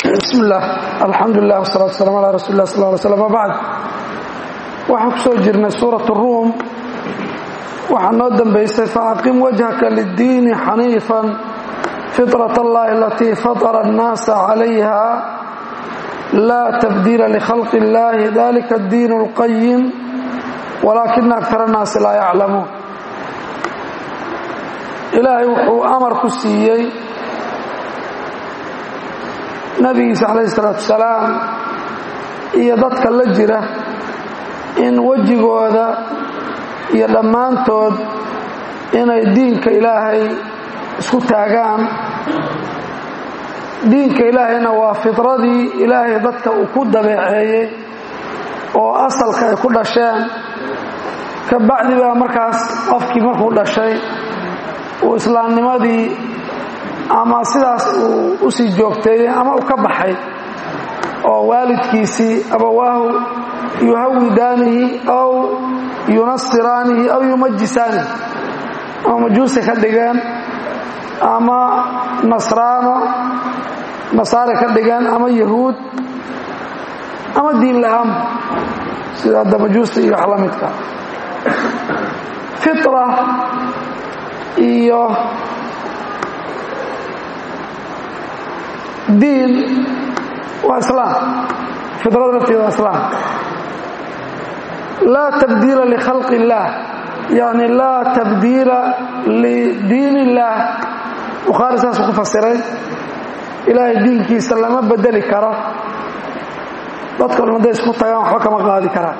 bismi illaah alxamdulilah wasalatu wasalam ala rasuli lah sal ly slm wabacd waxaan ku soo jirnay suurat ruum waxaa noo dambaysay faaqim wajhaka liddiini xaniifan fitrat allahi alatii fatara annaasa calayha laa tabdiila likhalqi illahi dalika addiin اlqayim walaakina aktar annaasi laa yaclamuun ilaahay wuxuu amar ku siiyey nabigiisa calayhi salaatu wasalaam iyo dadka la jira in wejigooda iyo dhammaantood inay diinka ilaahay isku taagaan diinka ilaahayna waa fidradii ilaahay dadka uu ku dabeeceeyey oo asalka ay ku dhasheen ka bacdi baa markaas qofkii markuu dhashay uu islaamnimadii ama sidaas uu u sii joogteeyey ama uu ka baxay oo waalidkiisii abawaahu yuhawidaanihi aw yunasiraanihi aw yumajisaanihi ama majuusi ka dhigeen ama nasraano nasaare ka dhigeen ama yahuud ama diin la-aan sida hadda majuusta iyo wax la midka fitra iyo diin waa islaam fidrada lafteeda waa islaam laa tabdiila likhalqi illaah yani laa tabdiila lidiin illaah bukhaari saasuu ku fasiray ilaahay diinkiisa lama bedeli karo dadka dhan hadday isku tagaan waxba kama qaadi karaan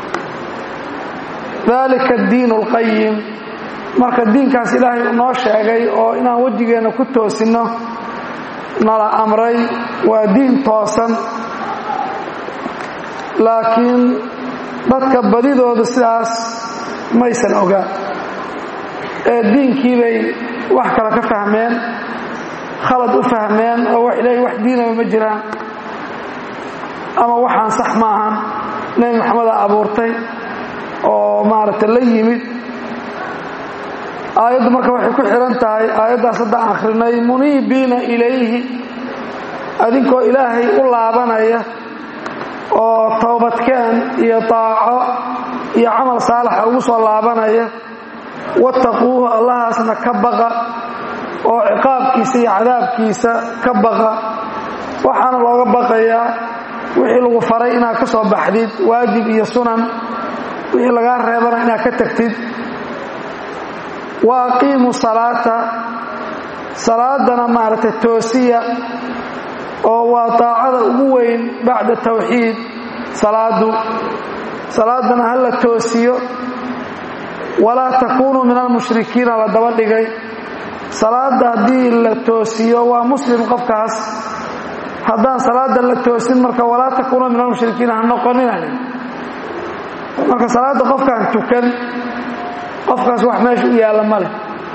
dalika addiin اlqayim marka diinkaas ilaahay noo sheegay oo inaan wejigeenna ku toosinno nala amray waa diin toosan laakiin dadka badidooda sidaas maysan ogaan ee diinkii bay wax kale ka fahmeen khalad u fahmeen oo wax ilaahay wax diinaba ma jiraan ama waxaan sax ma ahan nebi maxamedaa abuurtay oo maaragtay la yimid aayaddu marka waxay ku xihan tahay aayaddaas haddaan akhrinay muniibiina ilayhi adinkoo ilaahay u laabanaya oo toobadkeen iyo daaco iyo camal saalaxa ugu soo laabanaya wattaquuhu allahaasna ka baqa oo ciqaabkiisa iyo cadaabkiisa ka baqa waxaana looga baqayaa wixii lagu faray inaad ka soo baxdid waajib iyo sunan wixii lagaa reebana inaad ka tagtid wa aqiimu salaata salaadana maaragtay toosiya oo waa daacada ugu weyn bacda tawxiid salaadu salaadana ha la toosiyo walaa takuunuu min almushrikiina la daba dhigay salaada haddii la toosiyo waa muslim qofkaas haddaan salaada la toosin marka walaa takuunuu min almushrikiina ha noqonina marka salaadda qofkaan tukan qofkaas wax meesha u yaalla ma leh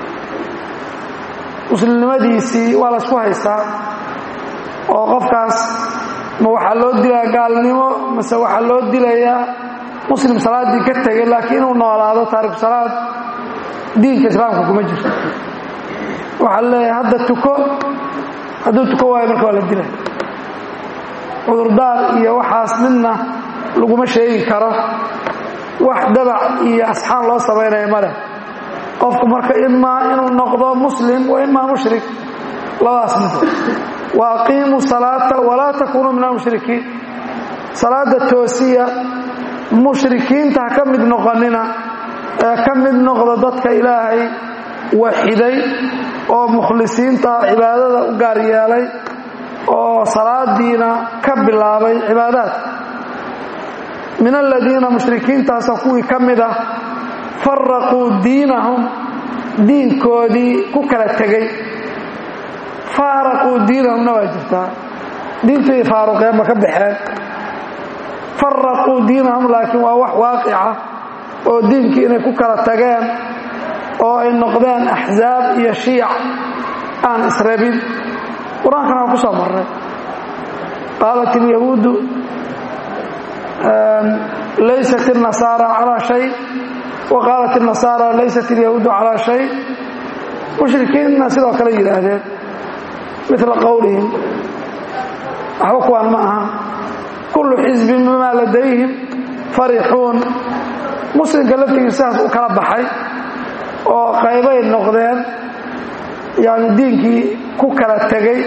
muslimnimadiisii waa laysku haystaa oo qofkaas ma waxaa loo dilayaa gaalnimo mase waxaa loo dilayaa muslim salaaddii ka tegay laakiin inuu noolaado taariku salaad diinka islaamka kuma jirto waxaa leeyahay hadda tuko hadduu tuko waayo marka waa la dilaya cudurdaar iyo waxaas midna laguma sheegi karo wax dabac iyo asxaan loo samaynaya ma leh qofku marka imaa inuu noqdo muslim wa imaa mushrik labadaas mid wa aqiimuu salaata walaa takuunuu min almushrikiin salaada toosiya mushrikiinta ha ka mid noqonina ee ka mid noqdo dadka ilaahay waxiday oo mukhlisiinta cibaadada u gaar yeelay oo salaadiina ka bilaabay cibaadaadka min aladiina mushrikiintaasoo kuwii ka mid ah faraquu diinahum diinkoodii ku kala tegey faaraquu diinahumna waa jirtaa diintoodii faaruqeen ma ka baxeen faraquu diinahum laakiin waa wax waaqica oo diinkii inay ku kala tageen oo ay noqdeen axsaab iyo shiic aan isrebin qur-aankana waa ku soo marray qaalat ilyahuudu laysat الnasaara calىa shay waqaalat الnasaara laysat اlyahuudu calىa shay mushrikiinna sidoo kale yidhaahdeen mila qowlihim waxba kuwaan ma ahan kullu xisbin bimaa ladayhim farixuun muslimka laftigiisu sidaas u kala baxay oo qaybay noqdeen yani diinkii ku kala tegey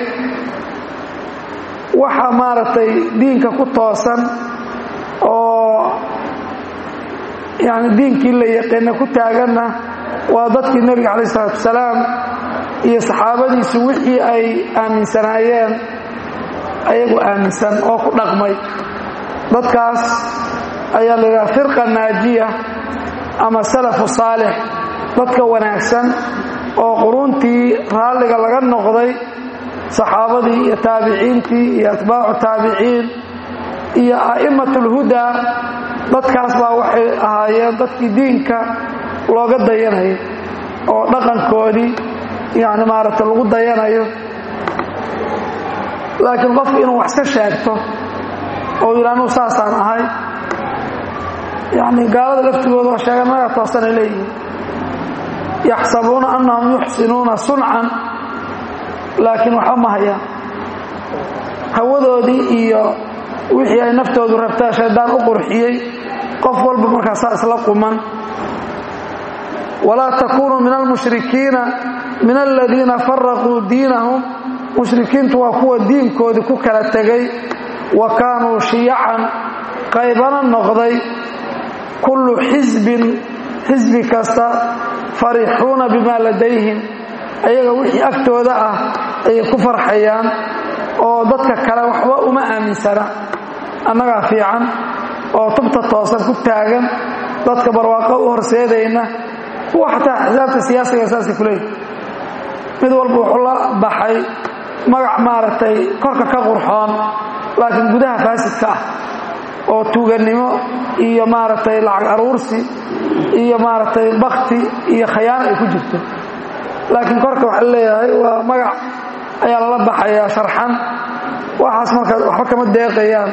waxa maaragtay diinka ku toosan oo yani diinkii la yaqiina ku taaganna waa dadkii nebiga calayh isalaatu wasalaam iyo saxaabadiisu wixii ay aaminsanaayeen ayagu aaminsan oo ku dhaqmay dadkaas ayaa la yidhaha firqa naajiya ama salafu saalix dadka wanaagsan oo quruuntii raalliga laga noqday saxaabadii iyo taabiciintii iyo atbaacu taabiciin iyo a'immat ulhudaa dadkaas baa waxay ahaayeen dadkii diinka looga dayanayo oo dhaqankoodii yani maaragta lagu dayanayo laakiin qofku inuu wax ka sheegto oo yidha anuu saasaan ahay yani gaalada laftigooda oo sheegan naga toosanay leeyihiin yaxsabuuna annahum yuxsinuuna suncan laakiin waxba ma hayaan hawadoodii iyo wixii ay naftoodu rabtaa shaydaan u qurxiyey qof walba markaasaa isla quman walaa takunuu min almushrikiina min aladiina faraquu diinahum mushrikiintu waa kuwa diinkoodii ku kala tegay wa kaanuu shiyacan qaybana noqday kullu xisbin xisbi kasta farixuuna bimaa ladayhim ayaga wixii agtooda ah ayay ku farxayaan oo dadka kale waxba uma aaminsana annagaa fiican oo tubta toosan ku taagan dadka barwaaqo u horseedayna kuwa xataa axsaabta siyaasiga saasay ku leeyihi mid walba wuxuu la baxay magac maaragtay korka ka qurxoon laakiin gudaha faasidka ah oo tuugannimo iyo maaragtay lacag aruursi iyo maaragtay bakti iyo khayaano ay ku jirto laakiin korka waxaa leeyahay waa magac ayaa lala baxayaa sharxan waxaas marka waxba kama deeqayaan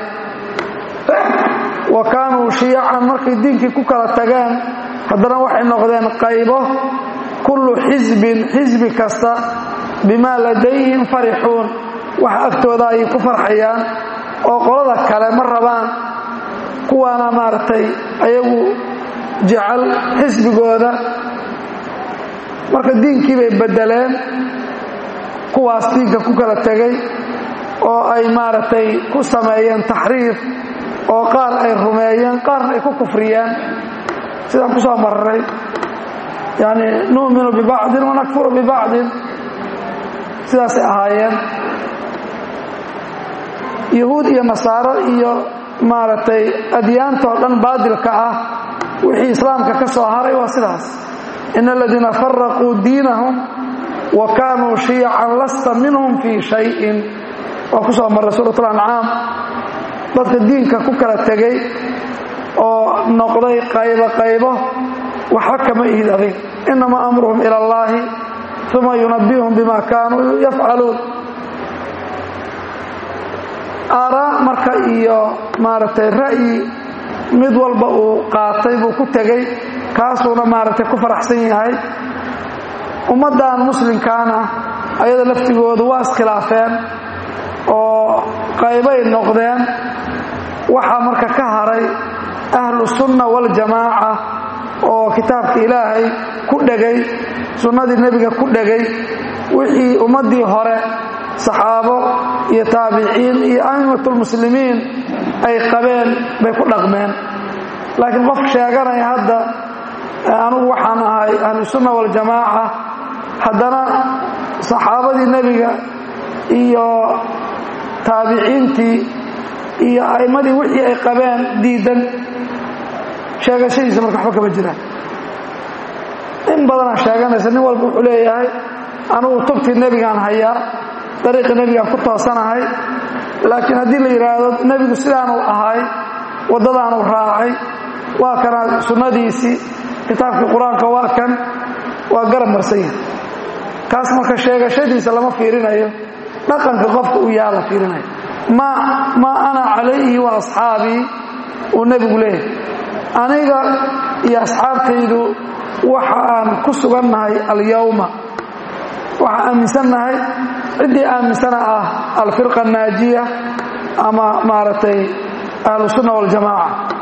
wa kaanuu shiyacan markay diinkii ku kala tageen haddana waxay noqdeen qaybo kullu xisbin xisbi kasta bimaa ladayhim farixuun wax agtooda ayay ku farxayaan oo qolada kale ma rabaan kuwaana maaragtay ayagu jecel xisbigooda marka diinkii bay beddeleen kuwaas diinka ku kala tegay oo ay maaragtay ku sameeyeen taxriif oo qaar ay rumeeyeen qaarna ay ku kufriyeen sidaan ku soo marray yani nu'minu bibacdin wanakfuru bibacdin sidaasay ahaayeen yahuud iyo nasaaro iyo maaragtay adyaantoo dhan baadilka ah wixii islaamka ka soo haray waa sidaas in aladiina faraquu diinahum wa kaanuu shiyacan lasta minhum fii shayin waa ku soo marray suurat alancaam dadka diinka ku kala tegey oo noqday qaybo qaybo waxba kama ihid adig inamaa amruhum ila allaahi uma yunabihum bima kaanuu yafcaluun aaraa marka iyo maaragtay ra'yi mid walba uu qaatay buu ku tegey kaasuuna maaragtay ku faraxsan yahay ummaddan muslimkaana ayada laftigoodu waa iskhilaafeen oo qaybay noqdeen waxaa marka ka haray ahlu sunna waljamaaca oo kitaabka ilaahay ku dhegay sunnadii nebiga ku dhegay wixii ummaddii hore saxaabo iyo taabiciin iyo a'immatulmuslimiin ay qabeen bay ku dhaqmeen laakiin qof sheeganaya hadda anugu waxaan ahay ahlusunna waljamaaca haddana saxaabadii nebiga iyo taabiciintii iyo a'immadii wixii ay qabeen diidan sheegashadiisa marka waxba kama jiraan in badanaa sheeganaysa nin walba wuxuu leeyahay anugu tubtii nebigaan hayaa dariiqii nebigaan ku toosanahay laakiin haddii la yidhaahdo nebigu sidaanuu ahay waddadaanuu raacay waa kana sunnadiisii kitaabkii qur-aanka waa kan waa garab marsan yahay kaas marka sheegashadiisa lama fiirinayo dhaqanka qofka uu yaha la fiirinayo maa ana calayhi wa asxaabii uu nebigu leeyahay aniga iyo asxaabtaydu waxa aan ku sugannahay alyowma waxaan aaminsannahay ciddii aaminsana ah alfirqa annaajiya ama maaragtay ahlusunna waljamaaca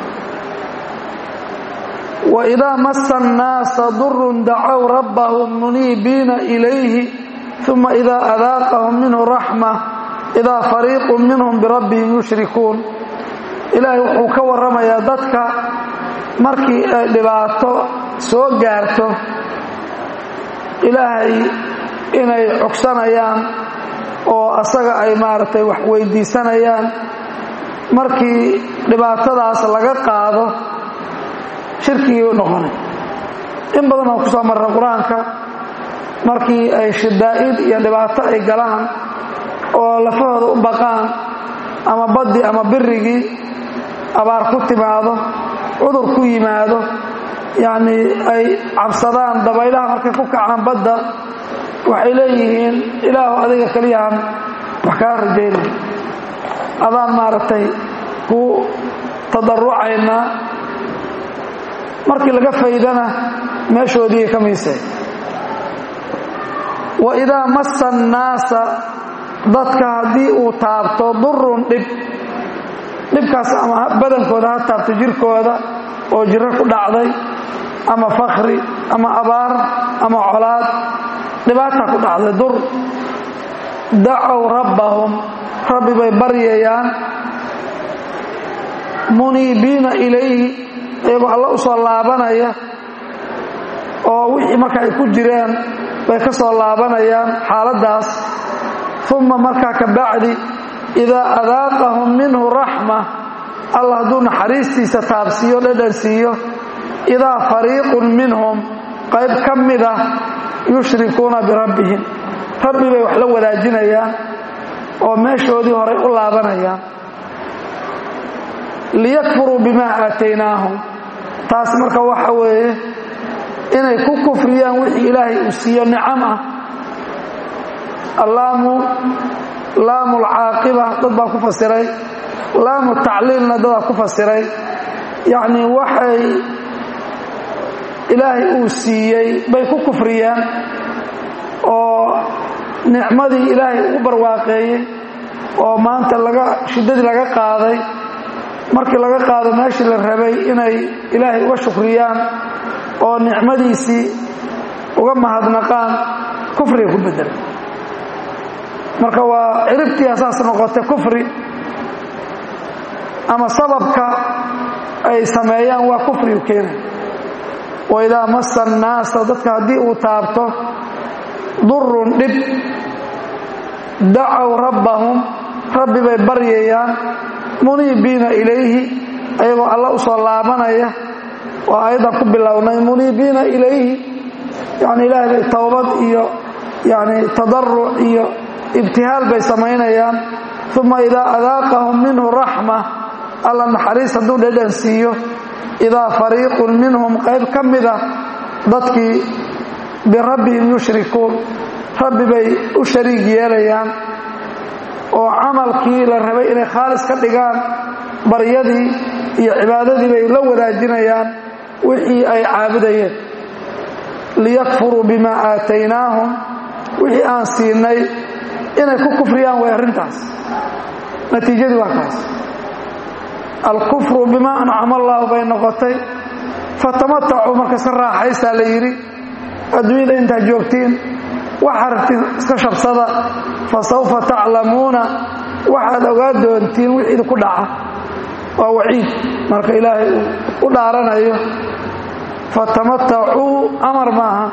waidaa masa annaasa durun dacow rabbahum muniibiina ilayhi uma idaa adaaqahum minhu raxma idaa fariiqu minhum birabbihim yushrikuun ilaahay wuxuu ka warramayaa dadka markii ay dhibaato soo gaarto ilaahay inay cogsanayaan oo asaga ay maaragtay wax weydiisanayaan markii dhibaatadaas laga qaado shirkigii u noqonay in badan oo ku soo marra qur-aanka markii ay shidaa'id iyo dhibaato ay galaan oo lafahooda u baqaan ama baddi ama birigii abaar ku timaado cudur ku yimaado yacnii ay cabsadaan dabaylaha markay ku kacaan badda waxay leeyihiin ilaahu adiga keliyahan wax kaa rajaynay adaan maaragtay ku tadarucaynaa markii laga faydana meeshoodii ka miisay wa idaa massa annaasa dadka haddii uu taabto durun dhib dhibkaas ama badankooda ha taabto jirkooda oo jiro ku dhacday ama fakri ama abaar ama colaad dhibaata ku dhacday dur dacow rabbahum rabbi bay baryayaan muniibiina ilayhi iyagoo alla u soo laabanaya oo wixii marka ay ku jireen bay ka soo laabanayaan xaaladdaas uma markaa ka bacdi idaa adaaqahum minhu raxma allah hadduu naxariistiisa taabsiiyo dhadhan siiyo idaa fariiqun minhum qayb ka mida yushrikuuna birabbihim rabbi bay wax la wadaajinayaan oo meeshoodii horay u laabanayaan liyakfuruu bimaa aataynaahum taas marka waxa weeye inay ku kufriyaan wixii ilaahay uu siiyo nicam ah allaamu laamu lcaaqiba dad baa ku fasiray laamu tacliilna dadaa ku fasiray yacnii waxay ilaahay uu siiyey bay ku kufriyeen oo nicmadii ilaahay ugu barwaaqeeyey oo maanta laga shiddadii laga qaaday markii laga qaado meeshii la rabay inay ilaahay uga shukriyaan oo nicmadiisii uga mahadnaqaan kufriga ku bedelay marka waa ciribtii asaas noqotay kufri ama sababka ay sameeyaan waa kufrigu keenay wa idaa massa annaasa dadka haddii uu taabto durun dhib dacow rabbahum rabbi bay baryayaan muniibiina ilayhi ayagoo alla u soo laabanaya waa ayadan ku bilownay muniibiina ilayhi yani ilaahay bay towbad iyo yani tadaruc iyo ibtihaal bay samaynayaan uma idaa adaaqahum minhu raxma alla naxariis hadduu dhadhan siiyo idaa fariiqun minhum qayb ka mida dadkii birabbihim yushrikuun rabbi bay u shariig yeelayaan oo camalkii la rabay inay khaalis ka dhigaan baryadii iyo cibaadadii bay la wadaajinayaan wixii ay caabudayeen liyakfuruu bimaa aataynaahum wixii aan siinay inay ku kufriyaan way arrintaas natiijadii waa kaas alkufru bimaa ancama allaahu bay noqotay fatamatacuu markasta raaxaysaa la yidhi adduunyada intaad joogtiin waxaa rabtiin iska shabsada fa sawfa taclamuuna waxaad ogaa doontiin wixii idinku dhaca waa waciid marka ilaahay uu u dhaaranayo fatamatacuu amar maaha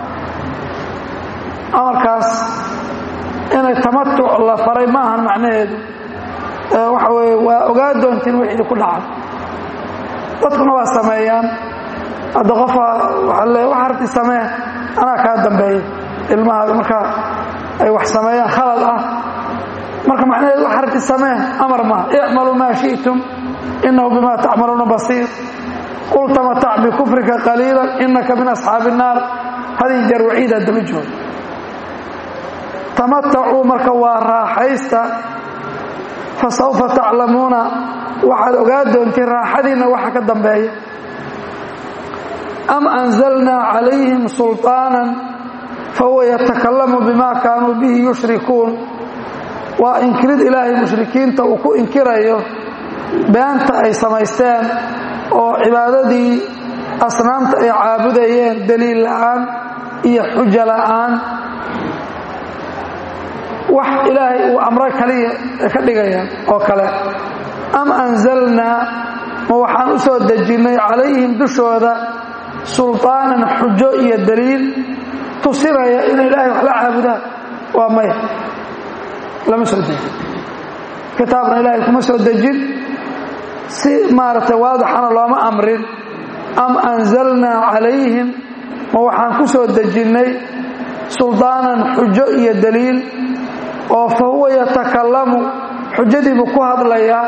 amarkaas inay tamatuc la faray ma ahan macnaheedu waxa weye waa ogaa doontiin wixii idinku dhaca dadkuna waa sameeyaan hadda qofa waaa le waxa rabti samee anaa kaa dambeeya ilmaha marka ay wax sameeyaan khalad ah marka macnaheedu waxa rabti samee amar maa icmaluu maa shi'tum inahu bima tacmaluuna basiir qul tamatac bikufrika qaliila inaka min asxaabi الnaar hadii jeer waciidaa daba jooga tamatacuu marka waa raaxaysta fasawfa taclamuuna waxaad ogaa doontiin raaxadiinna waxa ka dambeeya am anzalnaa calayhim sulطaanan fahuwa yatakalamu bima kaanuu bihi yushrikuun waa inkirid ilaahay mushrikiinta uu ku inkirayo beenta ay samaysteen oo cibaadadii asnaamta ay caabudayeen daliil la'aan iyo xujo la'aan wax ilaahay uu amro kaliya ka dhigayaan oo kale am anzalnaa ma waxaan u soo dejinnay calayhim dushooda sulطaanan xujo iyo daliil tusinaya in ilaahay wax la caabudaan waa maya lama soo dejin kitaabna ilaahay kuma soo dejin si maaragtay waadixana looma amrin am anzalnaa calayhim ma waxaan ku soo dejinnay suldaanan xujo iyo daliil oo fa huwa yatakalamu xujadiibuu ku hadlayaa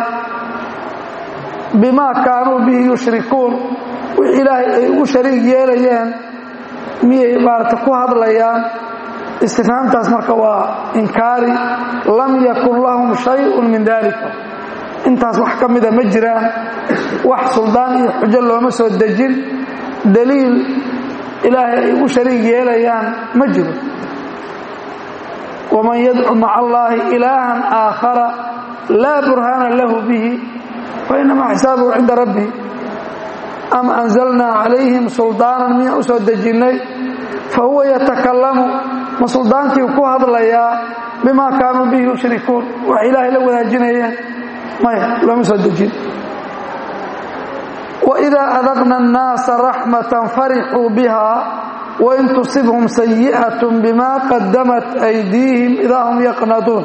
bimaa kaanuu bihi yushrikuun wix ilaahay ay ugu shariig yeelayeen miyay maarata ku hadlayaan istifhaamtaas marka waa inkaari lam yakun lahum shayun min dalika intaas wax ka mida ma jiraan wax suldaan iyo xujo looma soo dejin daliil ilaahay ay ugu shariig yeelayaan ma jiro waman yadcu maca allaahi ilaahan aakhara laa burhaana lahu bihi fainamaa xisaabuhu cinda rabbi am anzalnaa calayhim suldaanan miyaan u soo dejinnay fa huwa yatakalamu ma suldaankii ku hadlayaa bimaa kaanuu bihi yushrikuun wax ilaahay la wadaajinayeen maya looma soo dejin waidaa adaqna annaasa raxmatan farixuu biha wain tusibhum sayi'at bima qadamat aydiihim idaa hum yaqnaduun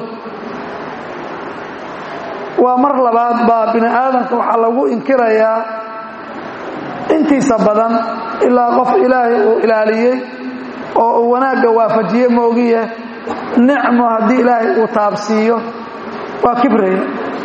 waa mar labaad baa bini aadamka waxaa lagu inkirayaa intiisa badan ilaa qof ilaahay uu ilaaliyey oo uu wanaagga waafajiye moogiye nicmo haddii ilaahay uu taabsiiyo waa kibraya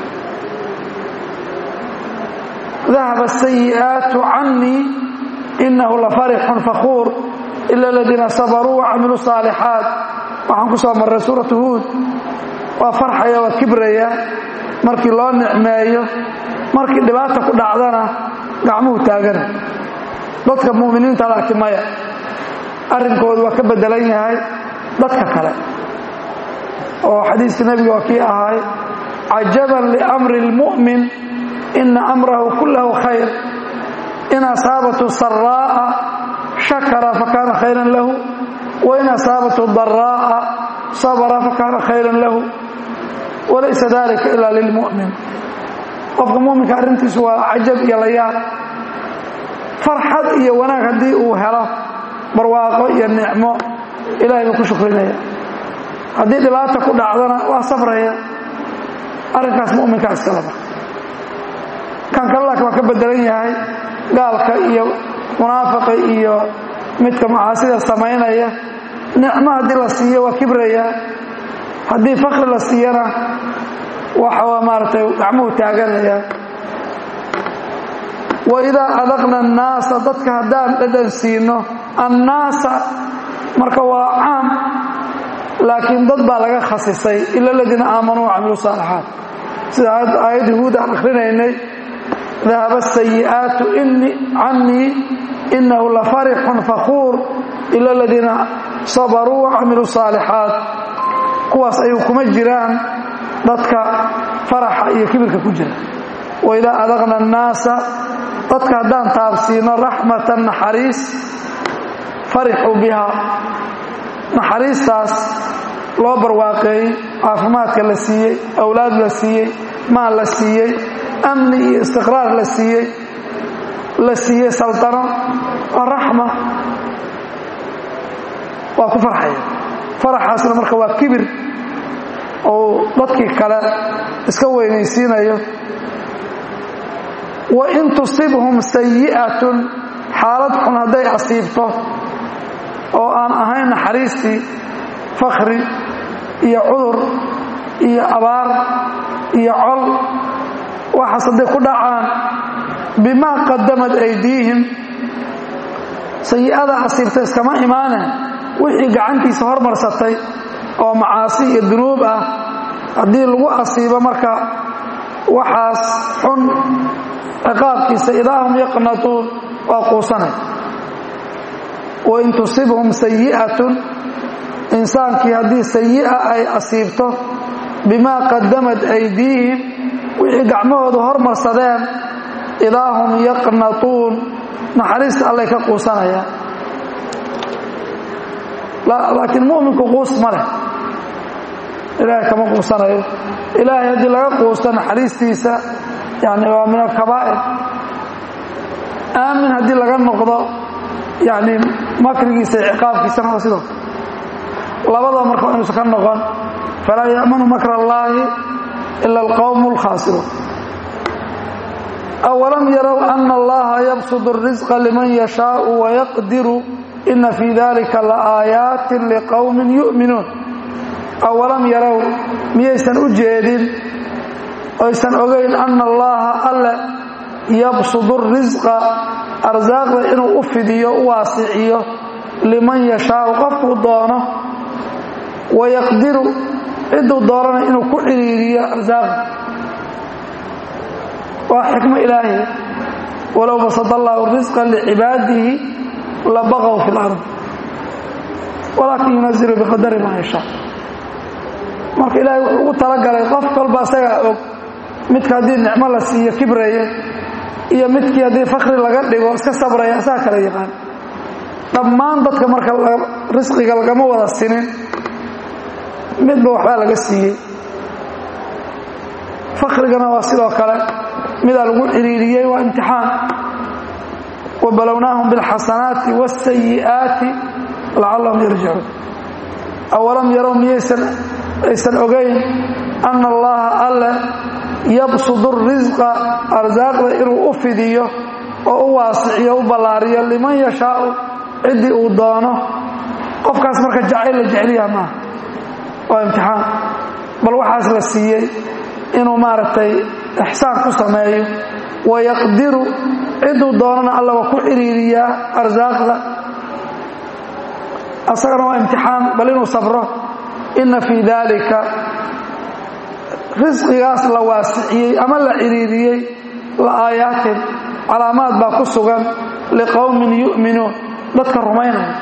dahaba asayi'aatu cannii inahu lafarixun fakuur ila aladiina sabaruu wacamiluu saalixaat waxaan ku soo marray suuratu huud waa farxaya waa kibraya markii loo nicmeeyo markii dhibaata ku dhacdana gacmuhu taagana dadka mu'miniinta laakiin maya arrinkoodu waa ka beddelan yahay dadka kale oo xadiiskii nebiga waa kii ahay cajaban liamri اlmu'min ina amrahu kullahu khayr in asaabathu saraa'a shakara fakaana khayran lahu wain asaabathu daraa'a sabra fakaana khayran lahu walaysa dalika ila lilmu'min qofka muminka arrintiisu waa cajab iyo layaab farxad iyo wanaag haddii uu helo barwaaqo iyo nicmo ilahay buu ku shukrinaya haddii dhibaata ku dhacdana waa sabraya arrinkaas muminkaa iskalaba kan kale laakiin waa ka bedelan yahay gaalka iyo munaafiqa iyo midka macaasida samaynaya nicmo haddii la siiyo waa kibraya haddii fakri la siiyana waxa maaragtay gacmuhu taaganaya waidaa adaqna annaasa dadka haddaan dhadhan siino annaasa marka waa caam laakiin dad baa laga khasisay ila aladiina aamanuu wacamiluu saalixaat sida aayadda huud aan akhrinaynay dahaba asayi'aatu cannii inahu lafarixun fakuur ila aladiina sabaruu wacamiluu saalixaat kuwaas ayuu kuma jiraan dadka faraxa iyo kibirka ku jira waidaa adaqna annaasa dadka haddaan taabsiino raxmatan naxariis farixuu bihaa naxariistaas loo barwaaqeeyey caafimaadka la siiyey awlaad la siiyey maal la siiyey amni iyo istiqraar la siiyey la siiyey saltano waa raxma waa ku farxaya faraxaasna marka waa kibir ou dadkii kale iska weynaysiinayo wain tusibhum sayi'atun xaalad xun hadday asiibto oo aan ahayn naxariistii fakri iyo cudur iyo abaar iyo col waxaas hadday ku dhacaan bimaa qadamad aydiihim sayi'ada asiibta iskama imaane wixii gacantiisa hormarsatay oo macaasi iyo dunuub ah haddii lagu asiibo marka waxaas xun ciqaabkiisa idaahum yaqnatuun waa quusanay wain tusibhum sayi'atun insaankii haddii sayi'a ay asiibto bimaa qadamad aydiihim wixii gacmahooda hormarsadeen idaa hum yaqnatuun naxariista allay ka quusanayaan laakiin mu'minku quus ma leh ilaahay kama quusanayo ilaahay haddii laga quusto naxariistiisa yani waa min alkabaa'ir aamin haddii laga noqdo yani makrigiisa iyo ciqaabkiisana waa sidoo labadaba marka waa inuusan ka noqon falaa ya'manu makr allaahi ila alqowmu alkhaasiruun awalam yarow ana allaha yabsud الrisqa liman yashaau wayaqdiru ina fii dalika laaayaatin liqowmin yu'minuun awalam yarow miyaysan u jeedin oysan ogayn ana allaha alle yabsudu risqa arsaaqda inuu u fidiyo u waasiciyo liman yashaau qofkuu doono wayaqdiru cidduu doonana inuu ku ciriiriyo arsaaqda waa xikmo ilaahi walow basada allaahu risqa licibaadihi labaqow fi lard walaakin yunazilu biqadari maa yashaa marka ilaahay wuxuu ugu talagalay qof kolba isagaa og midka haddii nicmo la siiyo kibraya iyo midkii haddii fakri laga dhigo iska sabraya isaga kala yaqaan dhammaan dadka marka risqiga lagama wada sinin midba waxbaa laga siiyey fakrigana waa sidoo kale midaa lagu ciriiriyey waa imtixaan wabalownaahum biاlxasanaati wاsayi'aati lacallahum yarjicuun awalam yarow miyaysan aysan ogayn ana allaha alle yabsudu risqa arsaaqda inuu u fidiyo oo u waasiciyo u ballaariyo liman yashaau ciddii uu doono qofkaas marka jacayl la jecelyaha maaha waa imtixaan bal waxaas la siiyey inuu maaragtay ixsaan ku sameeyo wayaqdiru cidduu doonana alla waa ku ciriiriyaa arsaaqda asagana waa imtixaan bal inuu sabro inna fii daalika risqigaas la waasiciyey ama la ciriiriyey la aayaatin calaamaad baa ku sugan liqowmin yu'minuun dadka rumaynaya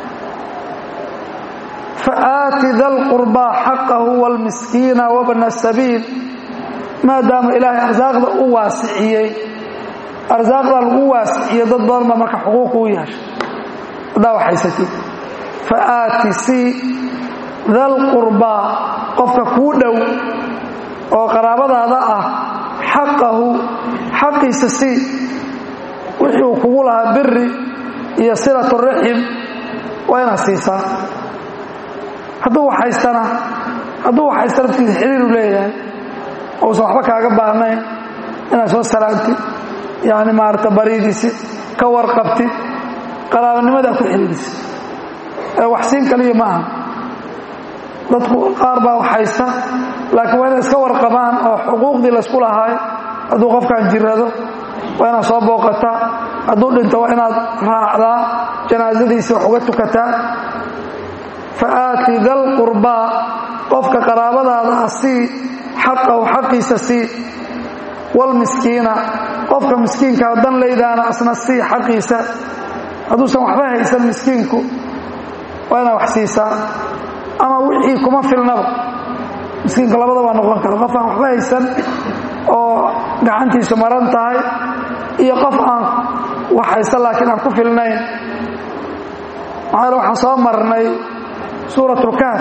faaati da lqurbaa xaqahu wاlmiskiina wabna sabiil maadaama ilaahay arsaaqda u waasiciyey arsaaqda lagu waasiciyo dad badan baa marka xuquuq u yeeshay haddaa waxaysatid faaati si da lqurbaa qofka kuu dhow oo qaraabadaada ah xaqahu xaqiisa si wixii uu kugu lahaa biri iyo silatu raxim waa inaad siisaa hadduu waxhaystana hadduu waxhaysta laftiisa xiriiru leeyahay ousan waxba kaaga baahnayn inaad soo salaamtid yani maarata baridiisi ka warqabtid qaraabanimadaa ku xiriirisid ee waxsiin kaliya ma aha dadku qaar baa waxhaysta laakiin waa inay iska warqabaan oo xuquuqdii laysku lahaay hadduu qofkan jirado waa inaad soo booqataa hadduu dhinto waa inaad raacdaa janaasadiisii wax uga tukataa faaati da lqurbaa qofka qaraabadaada ah sii xaqahu xaqiisa sii wlmiskiina qofka miskiinkaa dan laydaana asna sii xaqiisa hadduusan waxba haysan miskiinku waa inaad wax siisaa ama wixii kuma filnaba miskiinka labada waa noqon kara qof aan waxba haysan oo gacantiisu maran tahay iyo qof aan wax haysan laakiin aan ku filnayn maxaa waxaan soo marnay suuratulkaaf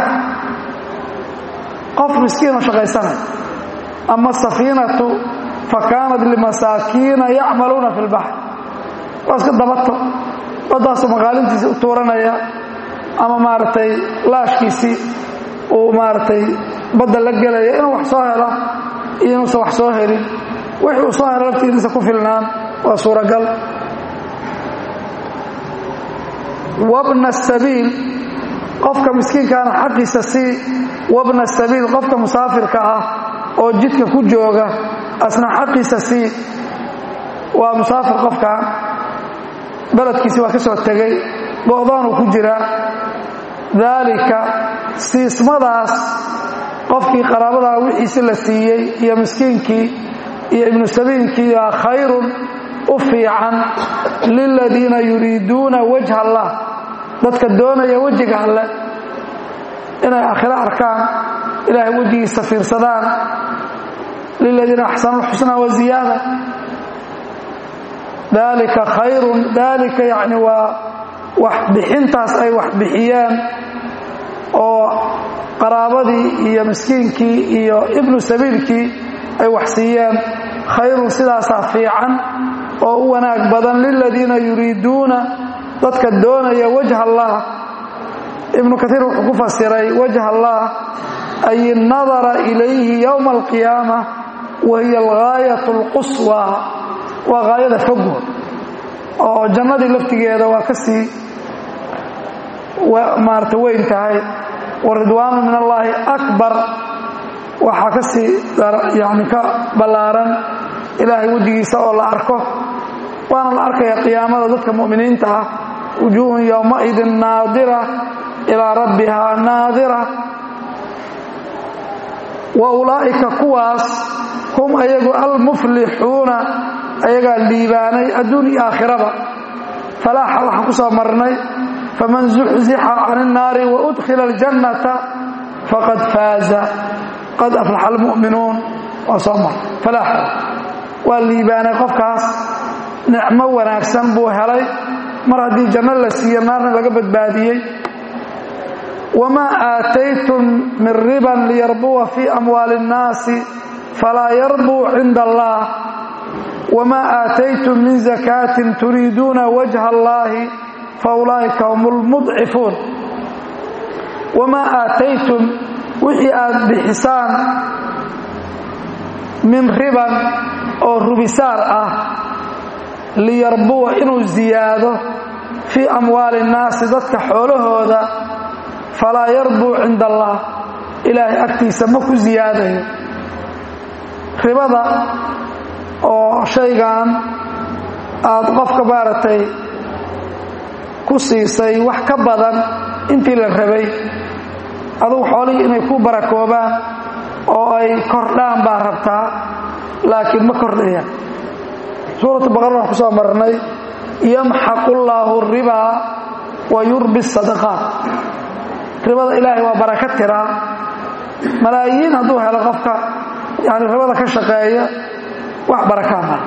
qof miskiinoo shaqaysanay ama asafiinatu fa kaanat limasaakiina yacmaluuna fi lbaxr waa iska dabato baddaasuu maqaalintiisi u tuuranaya ama maaragtay laashkiisii uu maaragtay badda la gelaya inuu wax soo helo iyo inuusan wax soo helin wixii uu soo helo laftigiisa ku filnaan waa suuragal wabna sabiil qofka miskiinkaana xaqiisa sii wabna sabiil qofka musaafirka ah oo jidka ku jooga asna xaqiisa sii waa musaafir qofkan beledkiisi waa ka soo tegey go'doonuu ku jiraa daalika siismadaas qofkii qaraabadaa wixiisi la siiyey iyo miskiinkii iyo ibnu sabiilkii yaa khayrun u fiican liladiina yuriiduuna wajha allah dadka doonaya wejiga alle inay aakhiro arkaan ilaahay wejigiisa fiirsadaan liladiina axsanu lxusnaa wa ziyaada dalika khayrun dalika yacni waa wax bixintaas ay wax bixiyeen oo qaraabadii iyo miskiinkii iyo ibnu sabiilkii ay wax siiyeen khayrun sidaasaa fiican oo u wanaag badan liladiina yuriiduuna dadka doonaya wajha allah ibnu kaiir wuxuu ku fasiray wajha allah ay nadara ilayhi yowma alqiyaama wa hiya algaayat alquswa waa gaayada foggood oo jannadii laftigeeda waa ka sii maarata weyn tahay wa ridwaanu min allaahi akbar waxaa ka sii yani ka ballaaran ilaahay wejigiisa oo la arko waana la arkaya qiyaamada dadka mu'miniinta ah wujuuhun yowmaidin naadira ilaa rabbihaa naadira wa ulaa'ika kuwaas hum ayagu almuflixuuna ayagaa liibaanay adduun iyo aakhiraba falaaxa waxaan ku soo marnay faman zuxzixa can innaari wa udkhila aljannata faqad faaza qad aflaxa almu'minuun waa soo mar falaaxa waa liibaanay qofkaas nicmo wanaagsan buu helay mar haddii janno la siiyo naarna laga badbaadiyey wamaa aataytum min riban liyarbuwa fii amwaali اnnaasi falaa yarbuu cinda allah wamaa aataytum min zakaatin turiiduuna wajha allahi faulaa'ika hum lmudcifuun wamaa aataytum wixii aad bixisaan min riban oo rubisaar ah liyarbuwa inuu ziyaado fii amwaali innaasi dadka xoolahooda falaa yarbuu cinda allah ilaahay agtiisa ma ku siyaadayo ribada oo shaygan aad qofka maaragtay ku siisay wax ka badan intii la rabay adugu xoolihii inay ku barakoobaan oo ay kordhaan baa rabtaa laakiin ma kordhayaan suuratu baqara waxaan ku soo marnay yamxaqu llaahu ribaa wa yurbi sadaqaat ribada ilaahay waa baraka tiraa malaayiin hadduu helo qofka yani ribada ka shaqeeya wax barakaa mara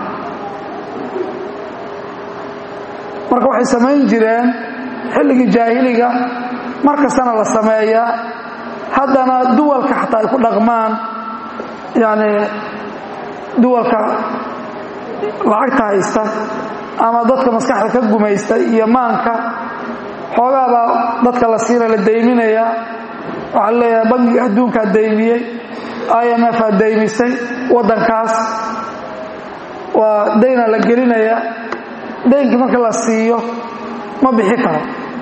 marka waxay samayn jireen xilligii jaahiliga mar kastana la sameeyaa haddana duwalka xataa ay ku dhaqmaan yani duwalka lacagta haysta ama dadka maskaxda ka gumaysta iyo maanka xoogaabaa dadka la siina la dayminaya waxaa leeyahay bangiga adduunkaa daymiyey imf aa daymisay waddankaas waa daynaa la gelinaya daynkii marka la siiyo ma bixi karo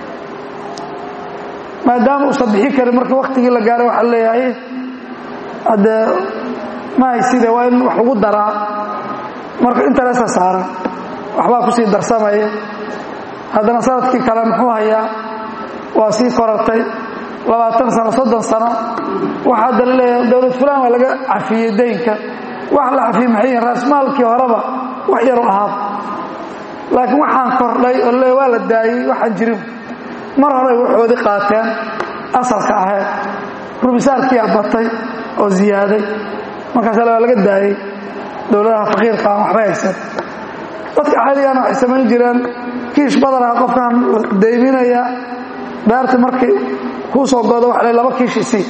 maadaama uusan bixi karin markii waktigii la gaaray waxaa leeyahay haddee ma hayside waa in wax lagu daraa marka interesa saaran waxbaa kusii darsamaya haddana sanadkii kale muxuu hayaa waa sii korartay labaatan sano soddon sano waxaa hadda la leeyahay dowlad fulaan waa laga cafiyey daynka wax la cafiyey maxay yihin raasmaalkii horeba wax yaru ahaaba laakiin waxaan kordhay oo le waa la daayey waxaan jirin mar hore waxoodii qaateen asalka ahayd rubisaarkiyaa batay oo ziyaaday markaasa waa laga daayey dowladaha faqiirka aan waxba haysan dadka caadigaana waxay samayn jireen kiish badanaha qofkan dayminaya beerta markii kuu soo godo waxa le laba kiish isii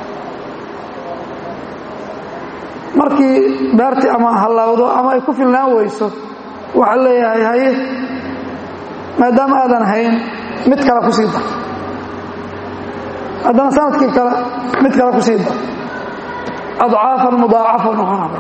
markii beertii ama hallawdo ama ay ku filnaan weyso waxaa leeyahay haye maadaama aadan hayn mid kale ku sii dar haddana sanadkii kale mid kale ku sii dar adcaafan mudaacafa noqonaba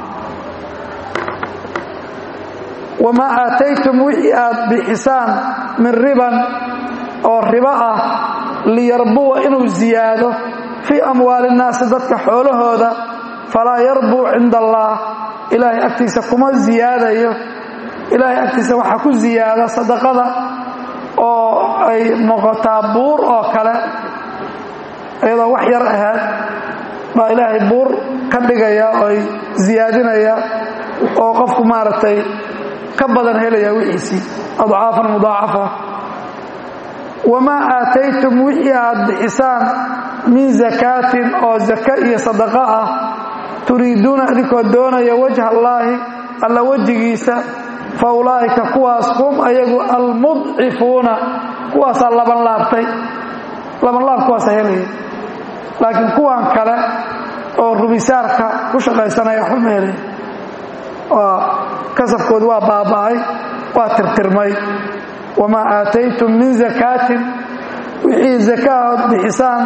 wamaa aataytum wixii aad bixisaan min riban oo ribo ah liyarbuwa inuu ziyaado fii amwaali innaasi dadka xoolahooda falaa yarbuu cinda allaah ilaahay agtiisa kuma ziyaadayo ilaahay agtiisa waxaa ku ziyaada sadaqada oo ay noqotaa buur oo kale iyadoo wax yar ahayd baa ilaahay buur ka dhigaya oo ay ziyaadinaya oo qofku maaragtay ka badan helaya wixiisii adcaafan mudaacafa wamaa aataytum wixii aad bixisaan min zakaatin oo zaka iyo sadaqo ah turiiduuna idinkoo doonaya wajha allaahi alla wejigiisa fa ulaa'ika kuwaas hum ayagu almudcifuuna kuwaasaa labanlaabtay labanlaab kuwaasa helaya laakiin kuwan kale oo rubisaarka ku shaqaysanaya waxba ma helaya waa kasabkoodu waa baaba'ay waa tirtirmay wamaa aataytum min zakaatin wixii zakaahood bixisaan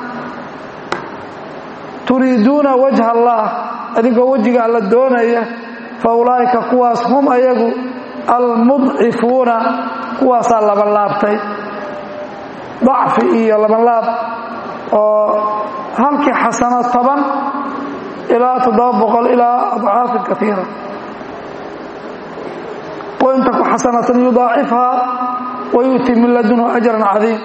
turiiduuna wajha allaah adigoo wejiga alla doonaya fa ulaa'ika kuwaas hum ayagu almudcifuuna kuwaasaa labanlaabtay dacfi iyo labanlaab oo halkii xasano toban ilaa toddoba boqol ilaa adcaafin kaiira wain taku xasanatan yudaacifhaa wayu'ti min ladunhu ajran cadiim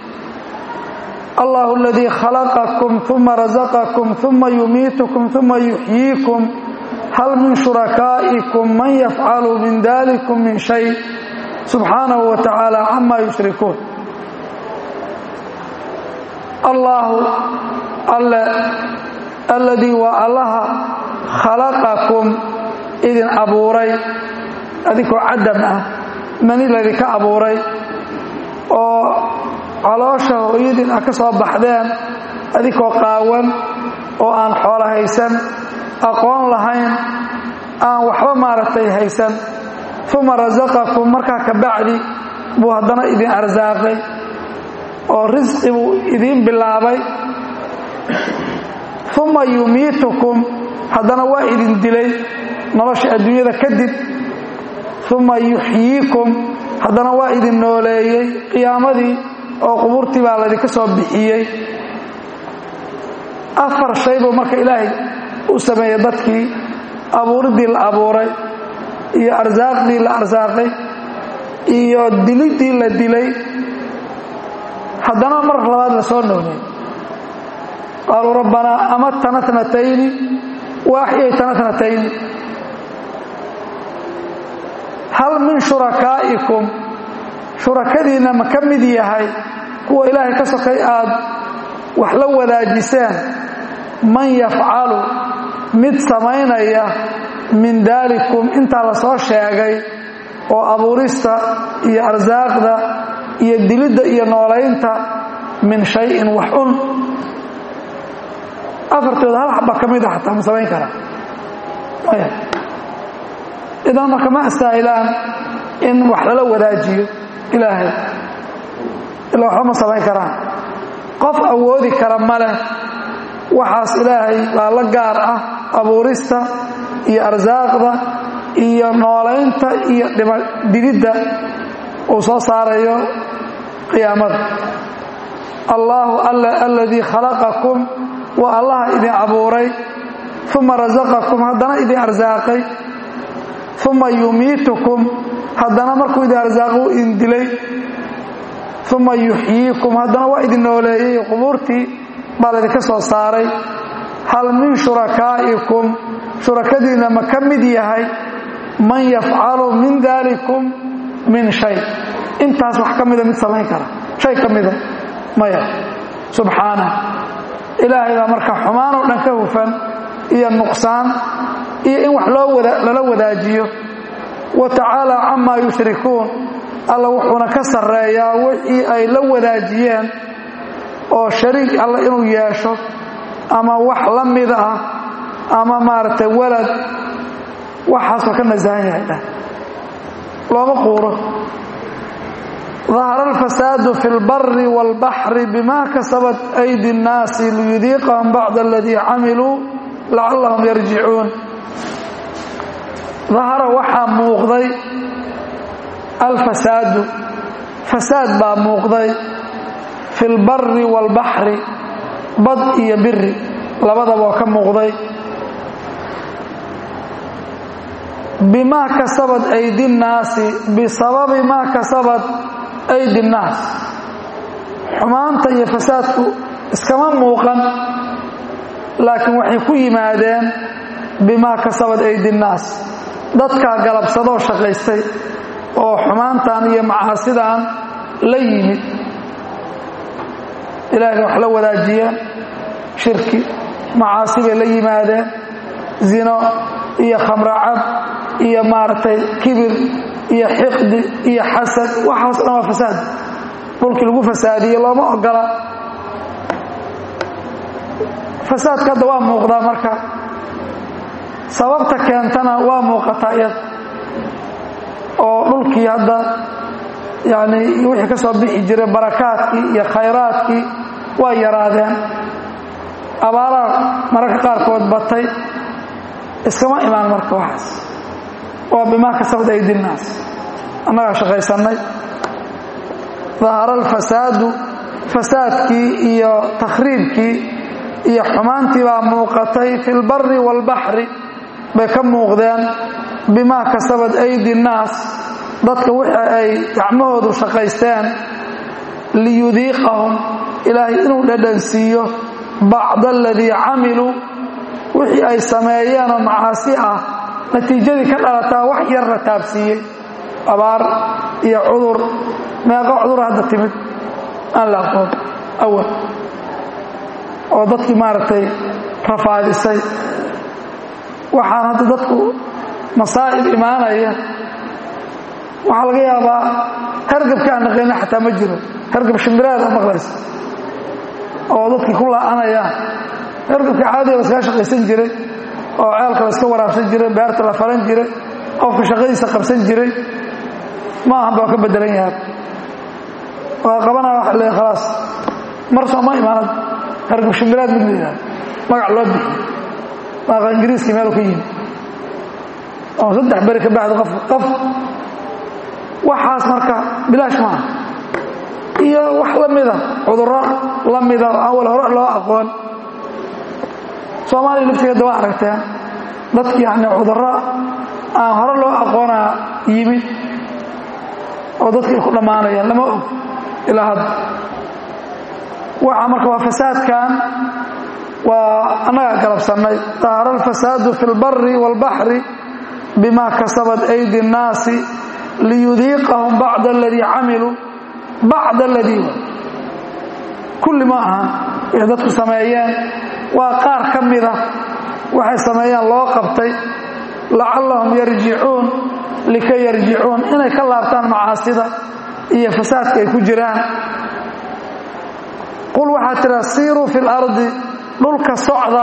allah اladii khalaqakum uma razaqakum uma yumiitukum uma yuxyiikum hal min shurakaa'ikum man yafcalu min dalikum min shay subxaanahu wa tacaala cama yushrikuun allaahu alle alladii waa allaha khalaqakum idin abuuray adinkoo cadam ah mani laydinka abuuray oo caloosha hooyadiin ah ka soo baxdeen adinkoo qaawan oo aan xoolo haysan aqoon lahayn aan waxba maaragtay haysan uma rasaqakum markaa ka bacdi buu haddana idin arsaaqay oo risqi buu idiin bilaabay uma yumiitukum haddana waa idin dilay nolosha adduunyada kadib uma yuxyiikum haddana waa idin nooleeyey qiyaamadii oo qubuurtii baa laydinka soo bixiyey afar shay buu marka ilaahay u sameeyey dadkii abuuriddii la abuuray iyo arsaaqdii la arsaaqay iyo diliddii la dilay haddana mar labaad la soo nooleeyey qaaluu rabbanaa amatana tnatayni wa axyaytana tnatayni hal min shurakaa'ikum shurakadiinna ma ka mid yahay kuwa ilaahay ka sokay aad wax la wadaajiseen man yafcalu mid samaynaya min daalikum intaa la soo sheegay oo abuurista iyo arsaaqda iyo dilidda iyo noolaynta min shayin wax un afartooda hal xaba ka mida xataa ma samayn karaa maya idan marka ma astaahilaan in wax lala wadaajiyo ilaahay ilaa waxba ma samayn karaan qof awoodi kara ma leh waxaas ilaahay baa la gaar ah abuurista iyo arsaaqda iyo noolaynta iyo digidda uu soo saarayo qiyaamada allaahu alla aladii khalaqakum waa allaha idin abuuray uma rasaqakum haddana idin arsaaqay uma yumiitukum haddana markuu idin arsaaqo u idin dilay uma yuxyiikum haddana waa idin nooleeyey qubuurtii baa laydinka soo saaray hal min shurakaa'ikum shurakadiinna ma ka mid yahay man yafcalu min daalikum min shay intaas wax ka mida mid samayn kara shay ka mida maya subxaanah ilaahay baa marka xumaan oo dhan ka hufan iyo nuqsaan iyo in wax lala wadaajiyo wa tacaala camaa yushrikuun alla wuxuuna ka sarreeyaa wixii ay la wadaajiyeen oo shariik alla inuu yeesho ama wax la mid ah ama maaragtay walad waxaasoo ka nasahan yahay dheh looma quuro ظahر الفساad في الbr والبحر بma kaسبت أيdي الناaس ليذيqهم bعض الذي cmلوا لacلهم يرجiعuun ظahara waxaa muuqday alfasaadu fasaad baa muuqday fi اlbari والbaحri bad iyo biri labadaba oo ka muuqday bima kasabat أydi الnaasi bisababi ma kasabat aydi nnaas xumaanta iyo fasaadku iskama muuqan laakiin waxay ku yimaadeen bimaa kasabat aydi nnaas dadkaa galabsadoo shaqaystay oo xumaantan iyo macaasidan la yimid ilaahay wax la wadaajiyeen shirki macaasi bay la yimaadeen zino iyo khamracab iyo maaragtay kibir iyo xiqdi iyo xasad waxaas dhan waa fasaad dhulkii lagu fasaadiye looma ogola fasaadka hadda waa muuqdaa marka sababta keentana waa muuqataa iyada oo dhulkii hadda yani wixii ka soo bixi jiray barakaadkii iyo khayraadkii waa yaraadeen abaaraha mararka qaarkood batay iskama imaan marka waxaas waa bimaa kasabad aydinaas annagaa shaqaysannay dahara alfasaadu fasaadkii iyo takhriibkii iyo xumaantii baa muuqatay fi lbari waalbaxri bay ka muuqdeen bimaa kasabad aydi nnaas dadka wixii ay gacmahoodu shaqaysteen liyudiiqahum ilaahay inuu dhadhansiiyo bacda aladii camiluu wixii ay sameeyeenoo macaasi ah natiijadii ka dhalataa wax yar la taabsiiyey abaar iyo cudur meeqa cudur hadda timid aan la aqoon awal oo dadkii maaragtay rafaadisay waxaan hadda dadku masaa'ib imaanaya waxaa laga yaabaa hargabka aan naqayna xataa ma jiro hargab shimbiraad oo maqlaysa oo dadkii ku la'anayaan hargabka caadiga laskaga shaqaysan jiray oo ceelka layska waraabsan jiray beerta la faran jiray qofka shaqadiisa qabsan jiray ma ahan baa ka bedelan yahay waa qabanaya waxa le khalaas mar soo ma imaanad hargab shimbiraad mid la yidhahdo magac loo bixiy maaqa ingiriiskii meelu ka yimi oo saddex beri ka bacdi qof qof waxaas marka bilaash maaha iyo wax la mida cudurro la mida oo awal hore loo aqoon soomaaliya laftigeeda waa aragteen dadki yani cudurro aan hore loo aqoonaa yimid oo dadkii ku dhammaanayaan lama og ilaa hadda waxa marka waa fasaadkan waa annagaa galabsannay dahara alfasaadu fi اlbari wاlbaxri bima kasabat aydi الnaasi liyudiiqahum bacda aladii camiluu bacda aladii kulli ma aha wixii dadku sameeyeen waa qaar ka mida waxay sameeyeen loo qabtay lacallahum yarjicuun likay yarjicuun inay ka laabtaan macaasida iyo fasaadka ay ku jiraan qul waxaa tidha siiruu fi اlardi dhulka socda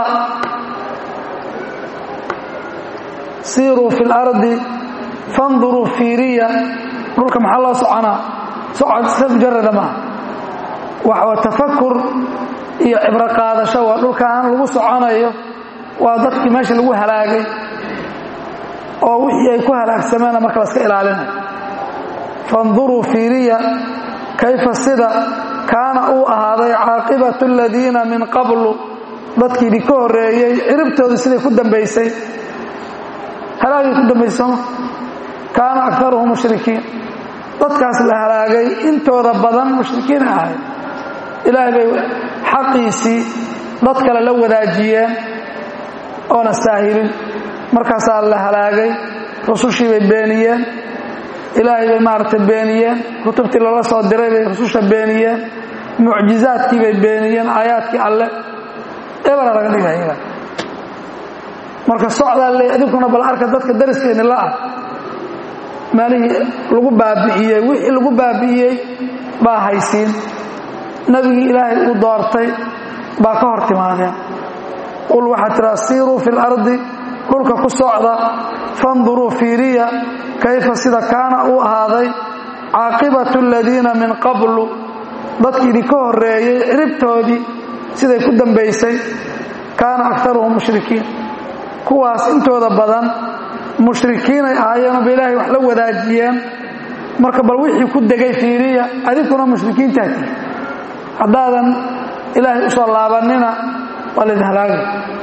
siiruu fi اlardi fanduruu fiiriya dhulka maxaa loo soconaa socod sa mujarada maaha waxaa tafakur iyo cibro qaadasho waa dhulkaan lagu soconayo waa dadkii meesha lagu halaagay oo wixii ay ku halaagsameena marka laska ilaalinayo fanduruu fiiriya kayfa sida kaana uu ahaaday caaqibatu aladiina min qablu dadkii idinka horreeyey ciribtoodu siday ku dambaysay halaagay ku dambaysay sooma kaana akaruhum mushrikiin dadkaas la halaagay intooda badan mushrikiina ahayd ilaahay bay xaqiisii dad kale la wadaajiyeen oona saahilin markaasaa la halaagay rusushii bay beeniyeen ilaahay bay maaragtay beeniyeen kutubtii lala soo diray bay rususha beeniyeen mucjizaadkii bay beeniyeen aayaadkii alle ebera laga dhigaya marka socdaa le idinkuna bal arka dadka dariskeeni la ah meelihii lagu baabi'iyey wixii lagu baabi'iyey baa haysiin nebigii ilaahay uu doortay baa ka hor timaadeen qul waxaa tiraa siiruu fi lardi dhulka ku socda fanduruu fiiriya kayfa sida kaana uu ahaaday caaqibatu aladiina min qablu dadkii idinka horreeyey ciribtoodii siday ku dambaysay kaana akaruhum mushrikiin kuwaas intooda badan mushrikiinay ahaayeenoo ba ilaahay wax la wadaajiyeen marka bal wixii ku degay fiiriya adinkuna mushrikiintaati haddaadan ilaahay u soo laabanina waa laydin halaagay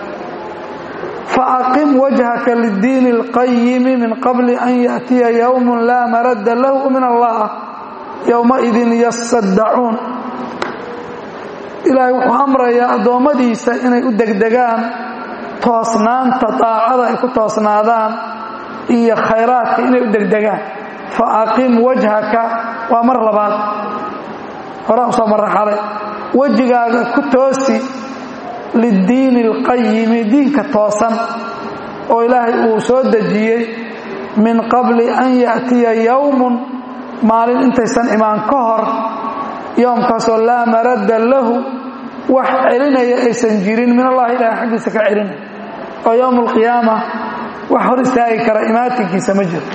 faaqim wajhaka liddiini اlqayimi min qabli an yaأtiya yowm laa maradda lahu min allah yowmaidin yasaddacuun ilaahay wuxuu amrayaa addoommadiisa inay u degdegaan toosnaanta daacada ay ku toosnaadaan iyo khayraadka inay u degdegaan faaqim wajhaka waa mar labaad horaa usoo marra xalay wejigaaga ku toosi liddiini alqayimi diinka toosan oo ilaahay uu soo dejiyey min qabli an ya'tiya yowmun maalin intaysan imaan ka hor yoomkaasoo laa maradda lahu wax celinaya aysan jirin min allahi ilahay xaggiisa ka celinaya oo yowm alqiyaama wax hor istaagi kara imaatinkiisa ma jiro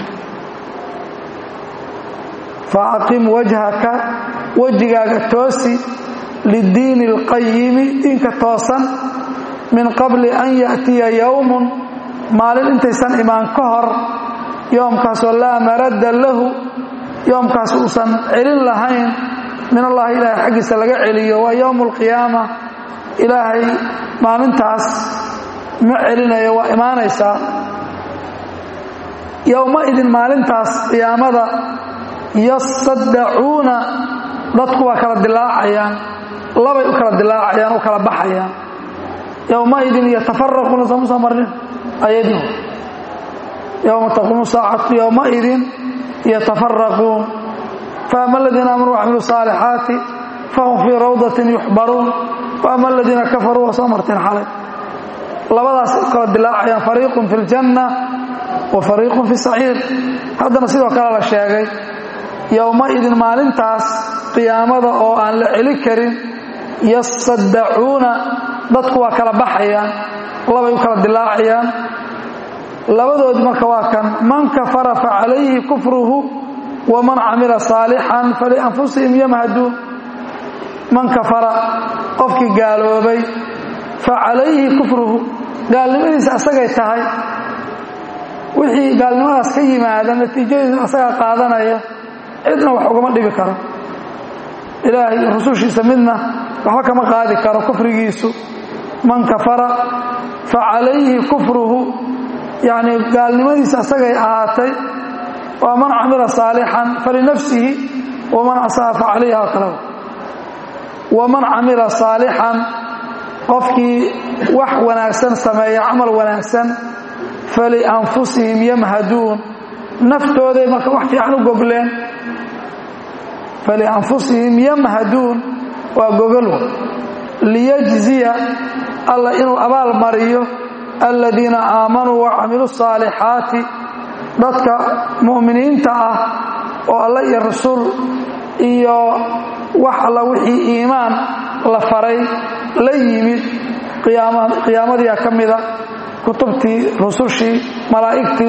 faaqim wajhaka wejigaaga toosi liddiini alqayimi diinka toosan min qabli an ya'tiya yowmun maalin intaysan imaan ka hor yoomkaasoo laa maradda lahu yoomkaas uusan celin lahayn min allahi ilaahay xaggiisa laga celiyo waa yowmu alqiyaama ilaahay maalintaas ma celinayo waa imaanaysaa yowmaidin maalintaas qiyaamada yasaddacuuna dadku waa kala dilaacayaan labay u kala dilaacayaan u kala baxayaan yowmaidin yatafaraquuna samusa marin ayadii yowma taquumu saacatu yowmaidin yatafaraquun faama aladiina aamanuu wacmiluu saalixaati fahum fii rawdatin yuxbaruun waama aladiina kafaruu waa soo marteen xalay labadaas u kala dilaacayaan fariiqun fi ljanna wa fariiqun fi saciir haddana sidoo kale la sheegay yowmaidin maalintaas qiyaamada oo aan la celi karin yasaddacuuna dadku waa kala baxayaan labay u kala dilaacayaan labadoodi marka waa kan man kafara facalayhi kufruhu waman camila saalixan falianfusihim yamhaduun man kafara qofkii gaaloobay facalayhi kufruhu gaalnimadiisa asagay tahay wixii gaalnimadaas ka yimaada natiijadiisa asagaa qaadanaya cidna wax ugama dhibi karo ilaahay rusushiisa midna waxba kama qaadi karo kufrigiisu man kafara facalayhi kufruhu yacni gaalnimadiisa asagay ahaatay waa man camila saalixan falinafsihi waman asaa facalayha oo kaleba waman camila saalixan qofkii wax wanaagsan sameeya camal wanaagsan falianfusihim yamhaduun naftooday marka wax fiican u gogleen falianfusihim yamhaduun waa gogolwa liyajziya alla inuu abaal mariyo aladiina aamanuu wacamiluu saalixaati dadka mu'miniinta ah oo alla iyo rasuul iyo wax alla wixii iimaan la faray la yimid qiyaamadiia ka mida kutubtii rusushii malaa'igtii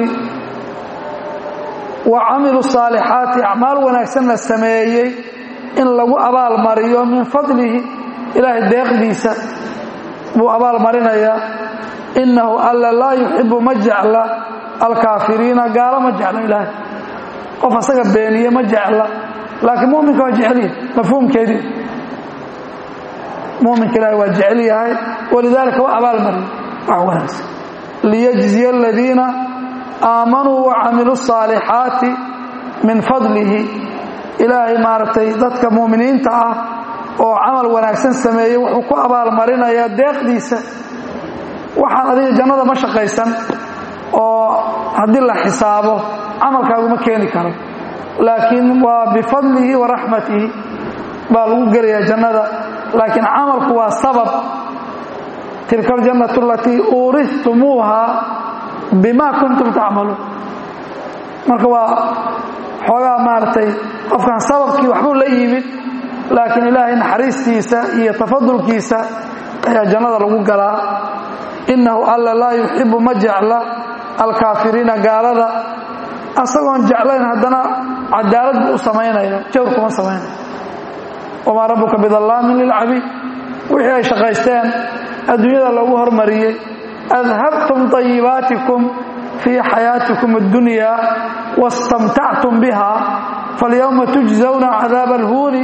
wa camiluu saalixaati acmaal wanaagsanna sameeyey in lagu abaal mariyo min fadlihi ilaahay deeqdiisa buu abaal marinayaa innahu alla laa yuxibu ma jecla alkaafiriina gaalo ma jeclo ilaahay qof asaga beeniye ma jecla laakiin muminka waa jeceliya mafhuumkeedii muminka ilaahay waa jecel yahay walidaalika waa abaal mariyo wax wanaagsan liyajziya aladiina aamanuu wacamiluu saalixaati min fadlihi ilaahay maaragtay dadka muuminiinta ah oo camal wanaagsan sameeyey wuxuu ku abaalmarinayaa deeqdiisa waxaan adiga jannada ma shaqaysan oo haddii la xisaabo camalkaaguma keeni karo laakiin waa bifadlihi wa raxmatihi baa lagu gelayaa jannada laakiin camalku waa sabab tilka aljannatu alatii uuristumuuha bima kuntum tacmaluun marka waa xoogaa maaragtay qofkan sababkii waxbuu la yimid laakiin ilaahay naxariistiisa iyo tafadulkiisa ayaa jannada lagu galaa innahu alla laa yuxibu ma jecla alkaafiriina gaalada asagoon jeclayn haddana cadaalad buu u samaynaya jawr kuma samaynaya wamaa rabbuka bidallaamin lilcabiid wixii ay shaqaysteen adduunyada loogu hormariyey adhabtum طayibaatikum fii xayaatikum اddunya wastamtactum biha falyowma tujzawna cadaaba alhuuni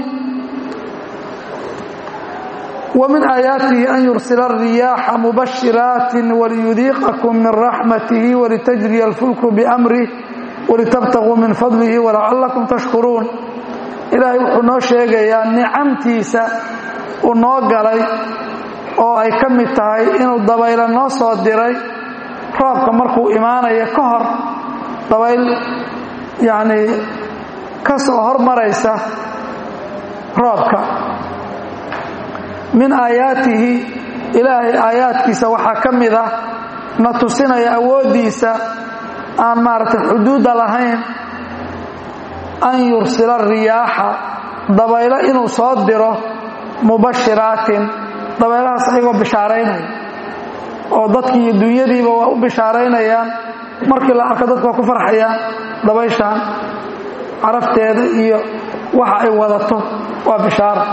ومن آياته أن يرسل الرياح مبشرات وليذيقكم من رحمته ولتجري الفلك بأمره ولتبتغوا من فضله ولعلكم تشكرون إلهي وحنو شيغيا نعمتيسا ونو غلاي oo ay ka mid tahay inuu dabaylo noo soo diray roobka markuu imaanayo ka hor dabayl yacni ka soo hormaraysa roobka min aayaatihi ilaahay aayaadkiisa waxaa ka mid ah na tusinaya awooddiisa aan maaragtay xuduudda lahayn an yursila riyaaxa dabaylo inuu soo diro mubashiraatin dabaylahaas ayagoo bishaaraynaya oo dadkii iyo dunyadiiba waa u bishaaraynayaan markii la arko dadku waa ku farxayaan dabayshaan carafteeda iyo waxa ay wadato waa bishaara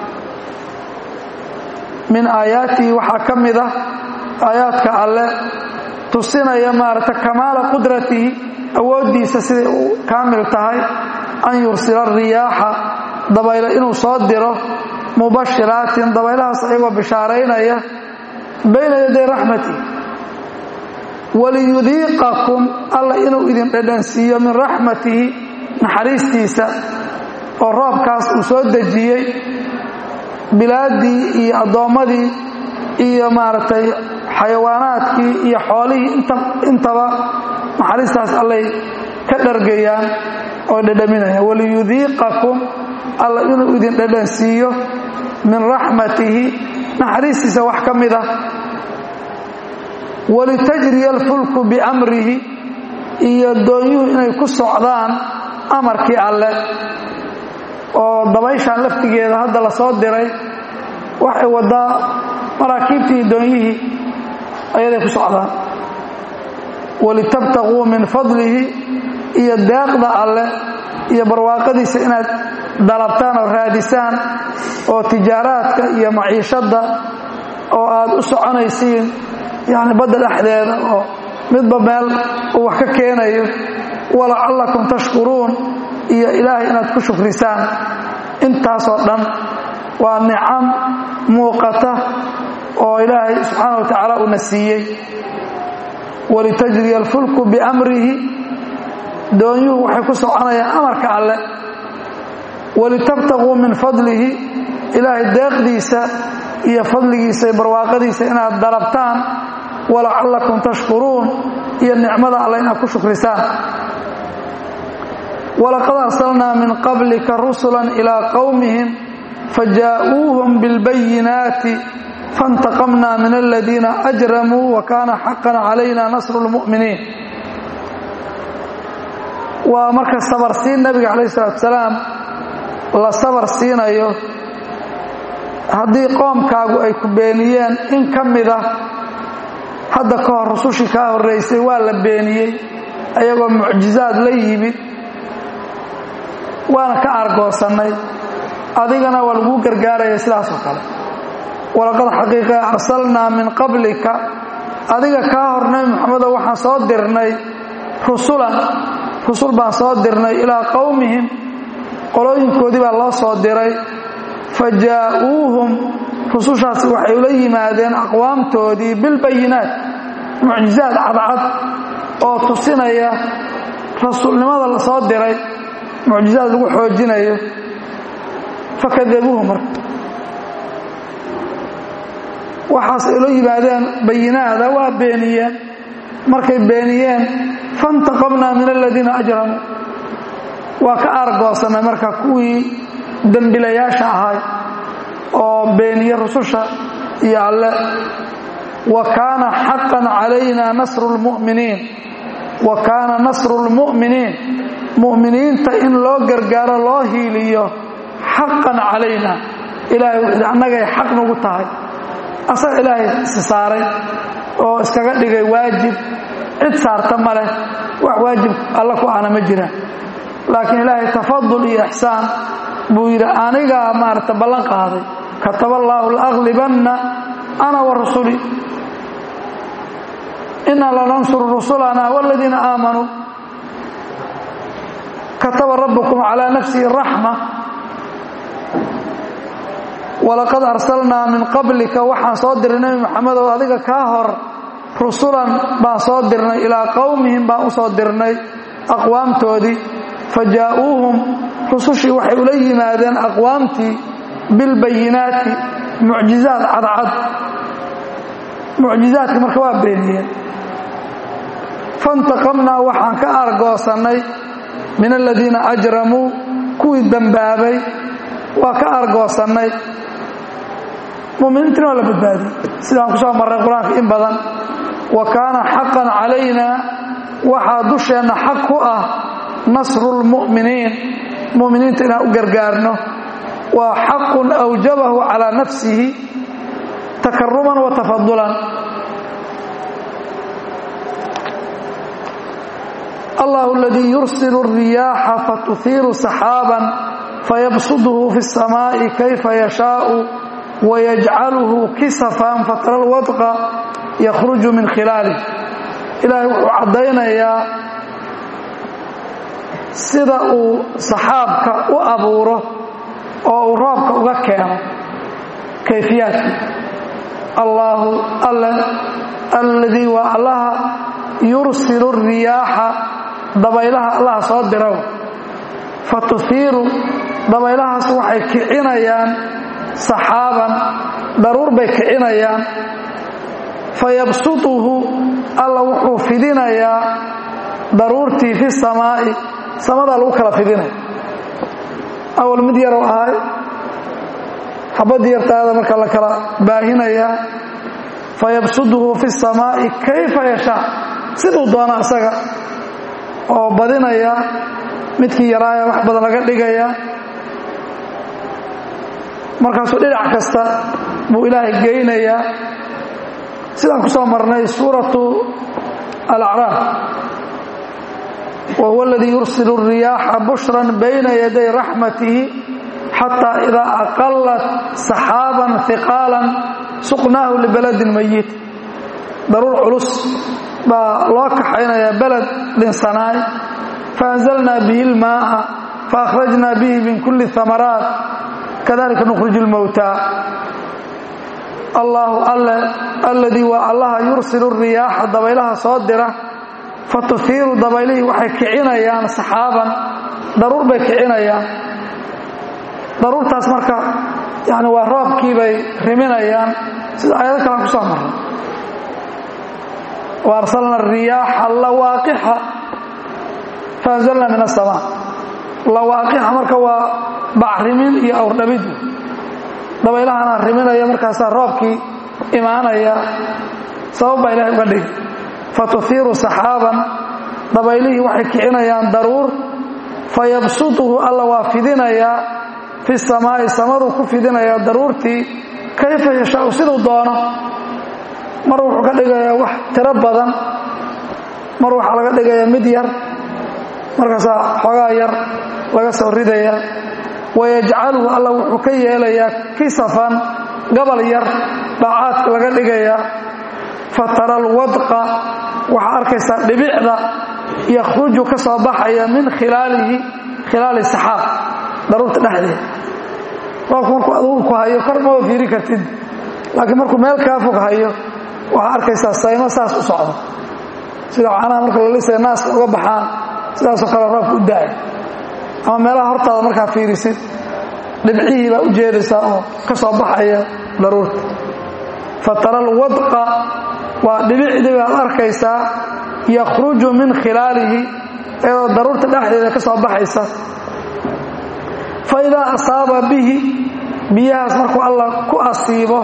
min aayaatihi waxaa ka mid ah aayaadka alle tusinaya maaragta kamaala qudratihi awooddiisa siday u kaamil tahay an yursila riyaaxa dabaylo inuu soo diro mubashiraatin dabaylahaas ayagoo bishaaraynaya bayna yaday raxmatihi waliyudiiqakum alla inuu idin dhadhansiiyo min raxmatihi naxariistiisa oo roobkaas uu soo dejiyey bilaaddii iyo addoommadii iyo maaragtay xayawaanaadkii iyo xoolihii intaba naxariistaas allay ka dhargayaan oo dhadhaminayaan waliyudiiqakum alla inuu idin dhadhansiiyo min raxmatihi naxariistiisa wax ka mid ah walitajriya alfulku biamrihi iyo doonyuhu inay ku socdaan amarkii alle oo dabayshaan laftigeeda hadda la soo diray waxay wadaa maraakiibtii iyo doonyihii ayaday ku socdaan walitabtaquu min fadlihi iyo deeqda alle iyo barwaaqadiisa inaad dalabtaan oo raadisaan oo tijaaraadka iyo maciishadda oo aad u soconaysiin yacni badda dhexdeeda oo midba meel uu wax ka keenayo walacallakum tashkuruun iyo ilaahay inaad ku shukrisaan intaasoo dhan waa nicam muuqata oo ilaahay subxaana wa tacaala uuna siiyey walitajriya alfulku biamrihi doonyuhu waxay ku soconayaan amarka alle walitabtaquu min fadlihi ilaahay deeqdiisa iyo fadligiisa barwaaqadiisa inaad dalabtaan walacallakum tashkuruun iyo nicmada alle inaad ku shukrisaan walaqad arsalnaa min qablika rusula ilaa qowmihim fajaa'uuhum bilbayinaati faاntaqamna min aladiina ajramuu wa kaana xaqan calayna nasru lmu'miniin waa marka sabarsiin nabiga calayh salatu salaam la sabar siinayo haddii qoomkaagu ay ku beeniyeen in ka mid ah hadda ka hor rusushii kaa horraysay waa la beeniyey ayagoo mucjizaad la yimid waana ka argoosannay adigana waa laguu gargaaraya sidaas oo kale walaqad xaqiiqa arsalnaa min qablika adiga kaa hor nabi moxamedo waxaan soo dirnay rusulan rusul baan soo dirnay ilaa qowmihim qolooyinkoodii baa loo soo diray fa jaa'uuhum rusushaasi waxay ula yimaadeen aqwaamtoodii bilbayinaat mucjizaad cadcad oo tusinaya rasuulnimada la soo diray mucjizaad lagu xoojinayo fakadabuuhu marka waxaas ay ula yimaadeen bayinaada waa beeniyeen markay beeniyeen faintaqamnaa min aladiina ajramuu waa ka aargoosannay marka kuwii dembilayaasha ahay oo beeniye rususha iyo alle wa kaana xaqan calayna nasru lmu'miniin wa kaana nasru lmu'miniin mu'miniinta in loo gargaaro loo hiiliyo xaqan calayna ilaahay wuxuu annagay xaq nagu tahay asaga ilaahay isi saaray oo iskaga dhigay waajib cid saarta ma leh wax waajib alla ku ahna ma jiraan laakiin ilaahay tafadul iyo ixsaan buu yidhi anigaa maaragta ballan qaaday kataba allaahu laaglibanna ana wa rusuli inaa lanansuru rusulana waladiina aamanuu kataba rabbukum calaa nafsihi raxma walaqad arsalnaa min qablika waxaan soo dirnay nebi moxamed oo adiga kaa hor rusulan baan soo dirnay ilaa qowmihim baan u soo dirnay aqwaamtoodii fa jaa'uuhum rusushii waxay ula yimaadeen aqwaamtii bilbayinaati mucjizaad cadcad mucjizaadka marka waa beeniyeen faintaqamnaa waxaan ka argoosannay min aladiina ajramuu kuwii dembaabay waa ka argoosannay muminiintina waa la badbaadiyey sidaan ku soo marray qur-aanka in badan wa kaana xaqan calayna waxaa dusheenna xaq ku ah nasru lmu'miniin mu'miniinta inaan u gargaarno waa xaqun awjabahu calaa nafsihi takaruman wa tafadulan allah اladii yursil الriyaaxa fatuhiiru saxaaban fayabsudhu fi الsamaaءi kayfa yashaau wayajcaluhu kisafan fatara lwadqa yakhruju min khilaalih ilaahay wuxuu caddaynayaa sida uu saxaabka u abuuro oo uu roobka uga keeno kayfiyaadkii allaahu alle alladii waa allaha yursilu الriyaaxa dabaylaha allaha soo diraw fa tuhiiru dabaylahaas waxay kicinayaan saxaaban daruur bay kicinayaan fayabsutuhu alla wuxuu fidinayaa daruurtii fi samaa'i samadaa lagu kala fidinaya awal mid yarow ahay xabadii yartaada marka la kala baahinayaa fayabsutuhu fi samaa'i kayfa yashaa siduu doona isaga oo badinaya midkii yaraaya wax badan laga dhigaya markaasuu dhinac kasta buu ilaahay geynayaa sidaan ku soo marnay suuratu alacraaf wa huwa aladii yursilu الriyaaxa bushran bayna yaday raxmatihi xataa idaa aqalat saxaaban hiqaalan suqnaahu libaladin mayit daruur culus baa loo kaxaynayaa beled dhinsanaay faanzalnaa bihi اlmaaءa faakhrajnaa bihi min kuli hamaraat kadalika nukhriju اlmowtaa allaahu alle alladii waa allaha yursilu الriyaaxa dabaylaha soo dira fatuhiiru dabaylihii waxay kicinayaan saxaaban daruur bay kicinayaan daruurtaas marka yani waa roobkii bay riminayaan sida aayado kalaan ku soo marray wa arsalna الriyaaxa lawaaqixa faanzalna min aلsamaa lawaaqixa marka waa bacrimin iyo awrdhabid dabaylahana riminaya markaasaa roobkii imaanaya sabab baa ilahay uga dhigi fatuhiiru saxaaban dabaylihii waxay kicinayaan daruur fayabsutuhu alla waa fidinayaa fi samaa'i samaduu ku fidinayaa daruurtii kayfa yashaau siduu doono mar wuxuu ka dhigayaa wax tiro badan mar waxaa laga dhigayaa mid yar markaasaa xoogaa yar laga soo ridaya wayajcaluhu alla wuxuu ka yeelayaa kisafan gabal yar baacaadka laga dhigayaa fatara alwadqa waxaa arkaysaa dhibicda yakhruju ka soo baxaya min khilaalihi khilaali saxaab daruurta dhexdeeda roobku markuu adugu ku hayo kor maba fiiri kartid laakiin markuu meel kaa fog hayo waxaa arkaysaa saymo saas u socda sida caanaha marka lalisaya naaska uga baxaan sidaasoo kale roobka u daaya ama meelaha hortaada markaa fiirisid dhibcihii baa u jeedaysaa oo ka soo baxaya daruurta fatara alwadqa waa dhibicdii baad arkaysaa yakhruju min khilaalihi iyadoo daruurta dhexdeeda ka soo baxaysa fa idaa asaaba bihi biyahaas markuu allah ku asiibo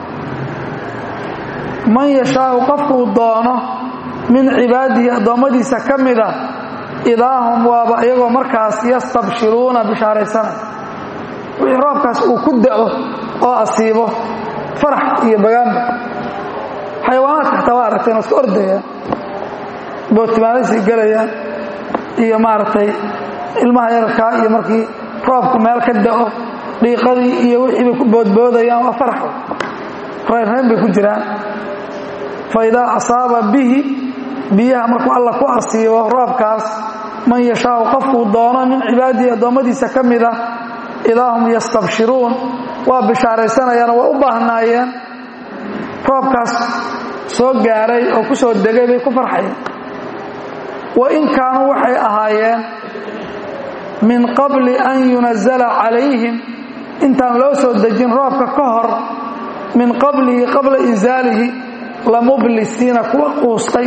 man yashaau qofkuu doono min cibaadihi addoommadiisa ka mida idaahum waaba iyagoo markaas yastabshiruuna bishaaraysanay wixii roobkaas uu ku da'o oo asiibo farax iyo bagaanba xayawaanaadka xataa waa aragteen oo iska ordayaan bootimaadaysay gelayaan iyo maaragtay ilmaha yararkaa iyo markii roobku meel ka da'o dhiiqadii iyo wixii bay ku boodboodayaan waa faraxo reyrreyn bay ku jiraan fa idaa asaaba bihi biyaha markuu alla ku asiibo roobkaas man yashaau qofkuu doono min cibaadihi addoommadiisa ka mida idaa hum yastabshiruun waa bishaaraysanayaano waa u baahnaayeen roobkaas soo gaaray oo ku soo degay bay ku farxayeen wa in kaanuu waxay ahaayeen min qabli an yunazala calayhim intaan loo soo dejin roobka ka hor min qablihi qabla insaalihi lamublisiina kuwa quustay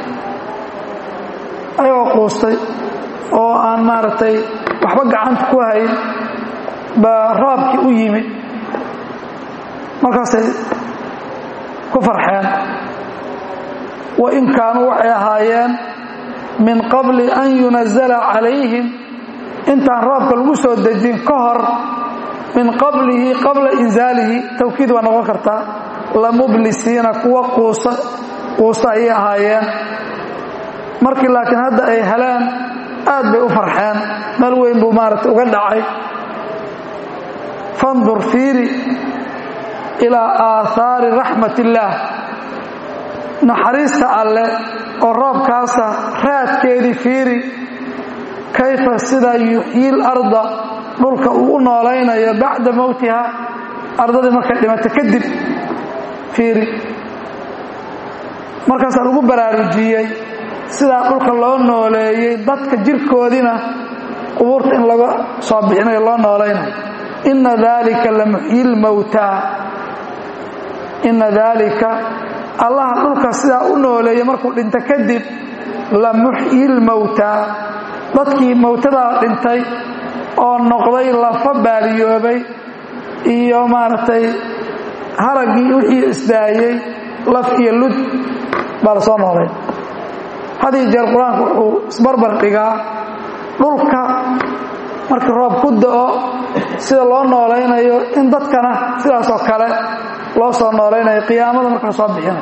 ayagoo quustay oo aan maaragtay waxba gacanta ku hayn baa roobkii u yimid markaasay ku farxeen wa in kaanuu waxay ahaayeen min qabli an yunazala calayhim intaan roobka lagu soo dejin ka hor min qablihi qabla inzaalihi tawkiid waa noqon kartaa lamublisiina kuwa quusa quusta ayay ahaayeen markii laakiin hadda ay heleen aad bay u farxeen meel weyn buu maaragtay uga dhacay fandur fiiri ilaa aathaari raxmat illaah naxariista alle oo roobkaasa raadkeedii fiiri kayfa sida yuxyiil arda dhulka uu u noolaynayo bacda mowtiha ardadii markay dhimato kadib fiiri markaasaa lagu baraarujiyey sidaa dhulka loo nooleeyey dadka jirkoodiina qubuurta in laga soo bixinayo loo noolaynayo inna daalika la muxyil mowtaa inna daalika allaha dhulka sidaa u nooleeyey markuu dhinto kadib la muxyil mowtaa dadkii mowtadaa dhintay oo noqday lafa baaliyoobay iyo maaragtay haraggii wixii isdaayey laf iyo lud baa la soo noolay hadiyo jeer qur-aanku wuxuu isbarbar dhigaa dhulka markii roob ku da'o sida loo noolaynayo in dadkana sidaasoo kale loo soo noolaynayo qiyaamada marka la soo bixinayo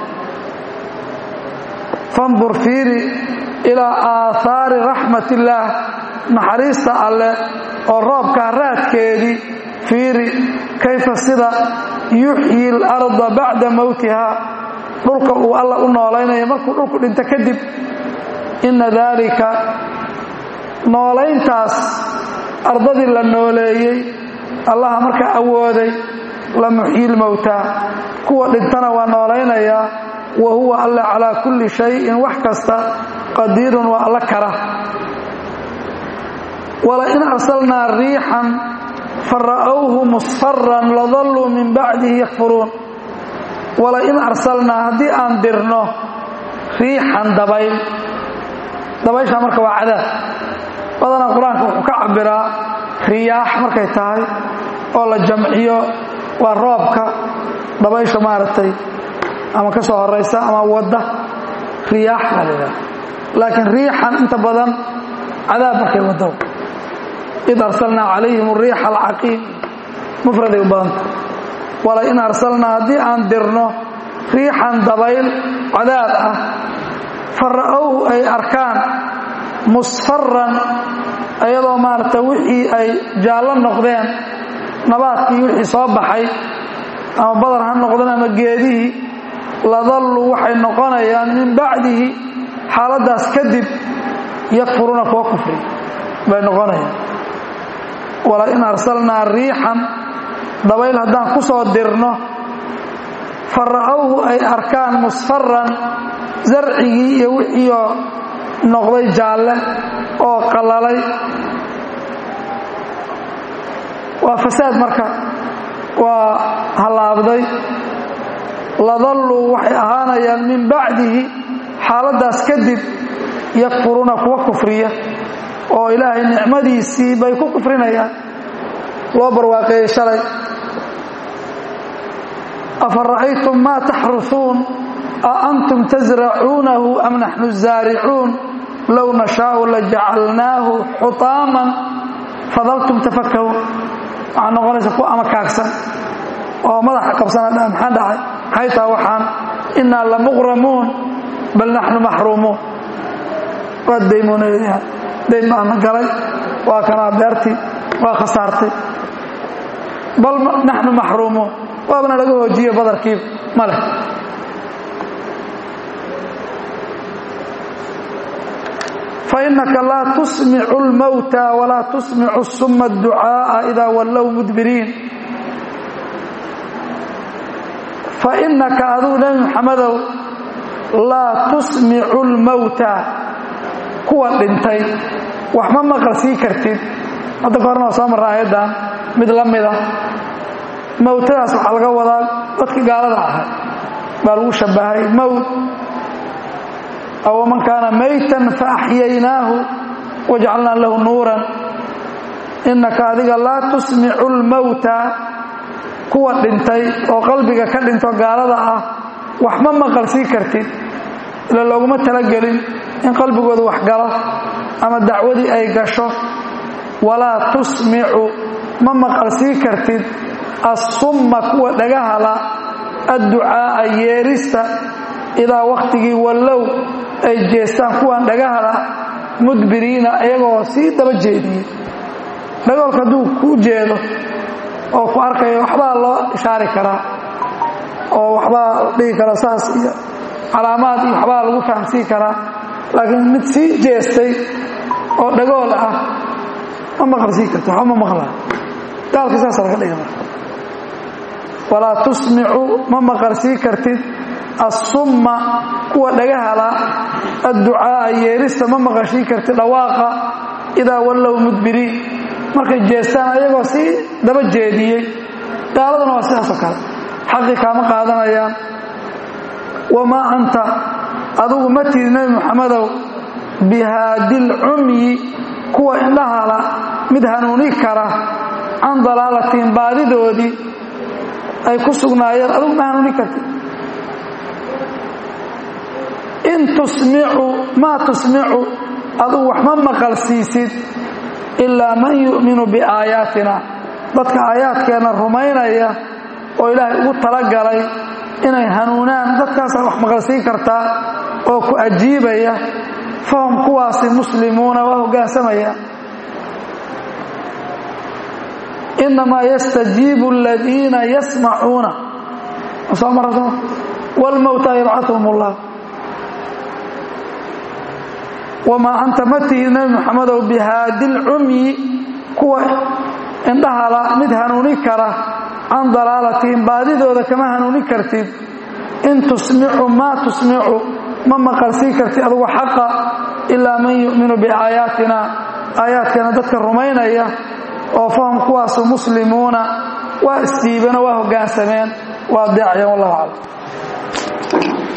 fandur fiiri ilaa aathaari raxmat illaah naxariista alle oo roobkaa raadkeedii fiiri kayfa sida yuxyi اlarda bacda mowtiha dhulka uu alla u noolaynayo markuu dhulku dhinto kadib inna daalika noolayntaas ardadii la nooleeyey allaha markaa awooday la muxyi lmowtaa kuwa dhintana waa noolaynayaa wa huwa alla calaa kulli shayin wax kasta qadiirun waa alla kara walain arsalnaa riixan fara'owhu musfaran ladalluu min bacdihi yakfuruun walain arsalnaa haddii aan dirno riixan dabayl dabayshaa marka waa cadaab badanaa qur-aanka wuxuu ka cabbiraa riyaax markay tahay oo la jamciyo waa roobka dabaysha maaragtay ama ka soo horaysa ama wadda riyaax baa la yidhaha laakiin riixan inta badan cadaab markay waddo id arsalnaa calayhim ariixa alcaqiim mufraday u badanta walain arsalnaa haddii aan dirno riixan dabayl cadaab ah fara'owhu ay arkaan musfaran iyadoo maaragta wixii ay jaallo noqdeen nabaadkii wixii soo baxay ama badar ha noqdeen ama geedihii ladalluu waxay noqonayaan min bacdihi xaaladdaas kadib yakfuruuna kuwa kufri bay noqonayaan walain arsalnaa riixan dabayl haddaan ku soo dirno fara'owhu ay arkaan musfaran zarcigii iyo wixiioo noqday jaalle oo qallalay waa fasaad marka waa hallaabday ladalluu waxay ahaanayaan min bacdihi xaaladdaas kadib yakfuruuna kuwa kufriya oo ilaahay nicmadiisii bay ku kufrinayaan loo barwaaqeeyey shalay afa ra'aytum maa taxrusuun a antum tasracuunahu am naxnu zaaricuun low nashaau lajacalnaahu xutaaman fadaltum tafakahuun waxaa noqonaysa ku amakaagsan oo madaxa qabsana maxaa dhacay maxay taha waxaan innaa lamuqramuun bal naxnu maxruumuun waad daymoonaya dayn baana galay waa kanaa beertii waa khasaartay bal naxnu maxruumuun waabana laga hoojiye badarkiiba ma leh fainaka laa tusmicu اlmowta walaa tusmicu suma اdducaaءa idaa wallow mudbiriin fainaka aduu nebi muxamedow laa tusmicu اlmowta kuwa dhintay wax ma maqal sii kartid hadda ka horna waa soo marra aayaddan mid la mida mowtadaas waxaa laga wadaa dadkii gaalada ahaa baa lagu shabbahay mowt aw man kaana maytan faaxyaynaahu wajcalnaa lahu nuuran innaka adiga laa tusmicu lmowta kuwa dhintay oo qalbiga ka dhinto gaalada ah wax ma maqalsii kartid ila looguma talagelin in qalbigooda wax galo ama dacwadii ay gasho walaa tusmicu ma maqalsii kartid assumma kuwa dhagahala adducaa'a yeerista idaa wakhtigii wallow ay jeestaan kuwan dhagahala mudbiriina iyagoo sii daba jeediyey dhagoolka hadduu kuu jeedo oo ku arkayo waxbaa loo ishaari karaa oo waxbaa dhigi kara saas iyo calaamaad iyo waxbaa lagu fahamsiin karaa laakiin mid sii jeestay oo dhagool ah ma maqalsiin karti waxba ma maqlaa gaalka saasa laga dhiga marka walaa tusmicu ma maqalsii kartid assumma kuwa dhagahala adducaa'a yeerista ma maqashii kartid dhawaaqa idaa wallow mudbiriin markay jeestaan ayagoo sii daba jeediyey gaaladuna waa sidaasoo kale xaqii kaama qaadanayaan wamaa anta adugu ma tiid nebi muxamedow bihaadil cumyi kuwa indhahala mid hanuuni kara can dalaalatiin baadidoodii ay ku sugnaayeen adugu ma hanuuni kartid in tusmicu maa tusmicu adugu wax ma maqal siisid ilaa man yu'minu biaayaatina dadka aayaadkeenna rumaynaya oo ilaahay ugu talagalay inay hanuunaan dadkaasaa wax maqalsiin kartaa oo ku ajiibaya fahum kuwaasi muslimuuna waa hoggaansamaya inamaa yastajiibu aladiina yasmacuuna soo mara soo wlmowtaa yabcauhum ullah wamaa anta ma tihid nebi muxamedow bihaadi lcumyi kuwa indhahala mid hanuuni kara can dalaalatihim baadidooda kama hanuuni kartid in tusmicu maa tusmicu ma maqalsii kartid adugu xaqa ilaa man yu'minu biaayaatina aayaadkeena dadka rumaynaya oo fahum kuwaasu muslimuuna waa isdiibeen oo waa hoggaansameen waa deecayan wallahu aclam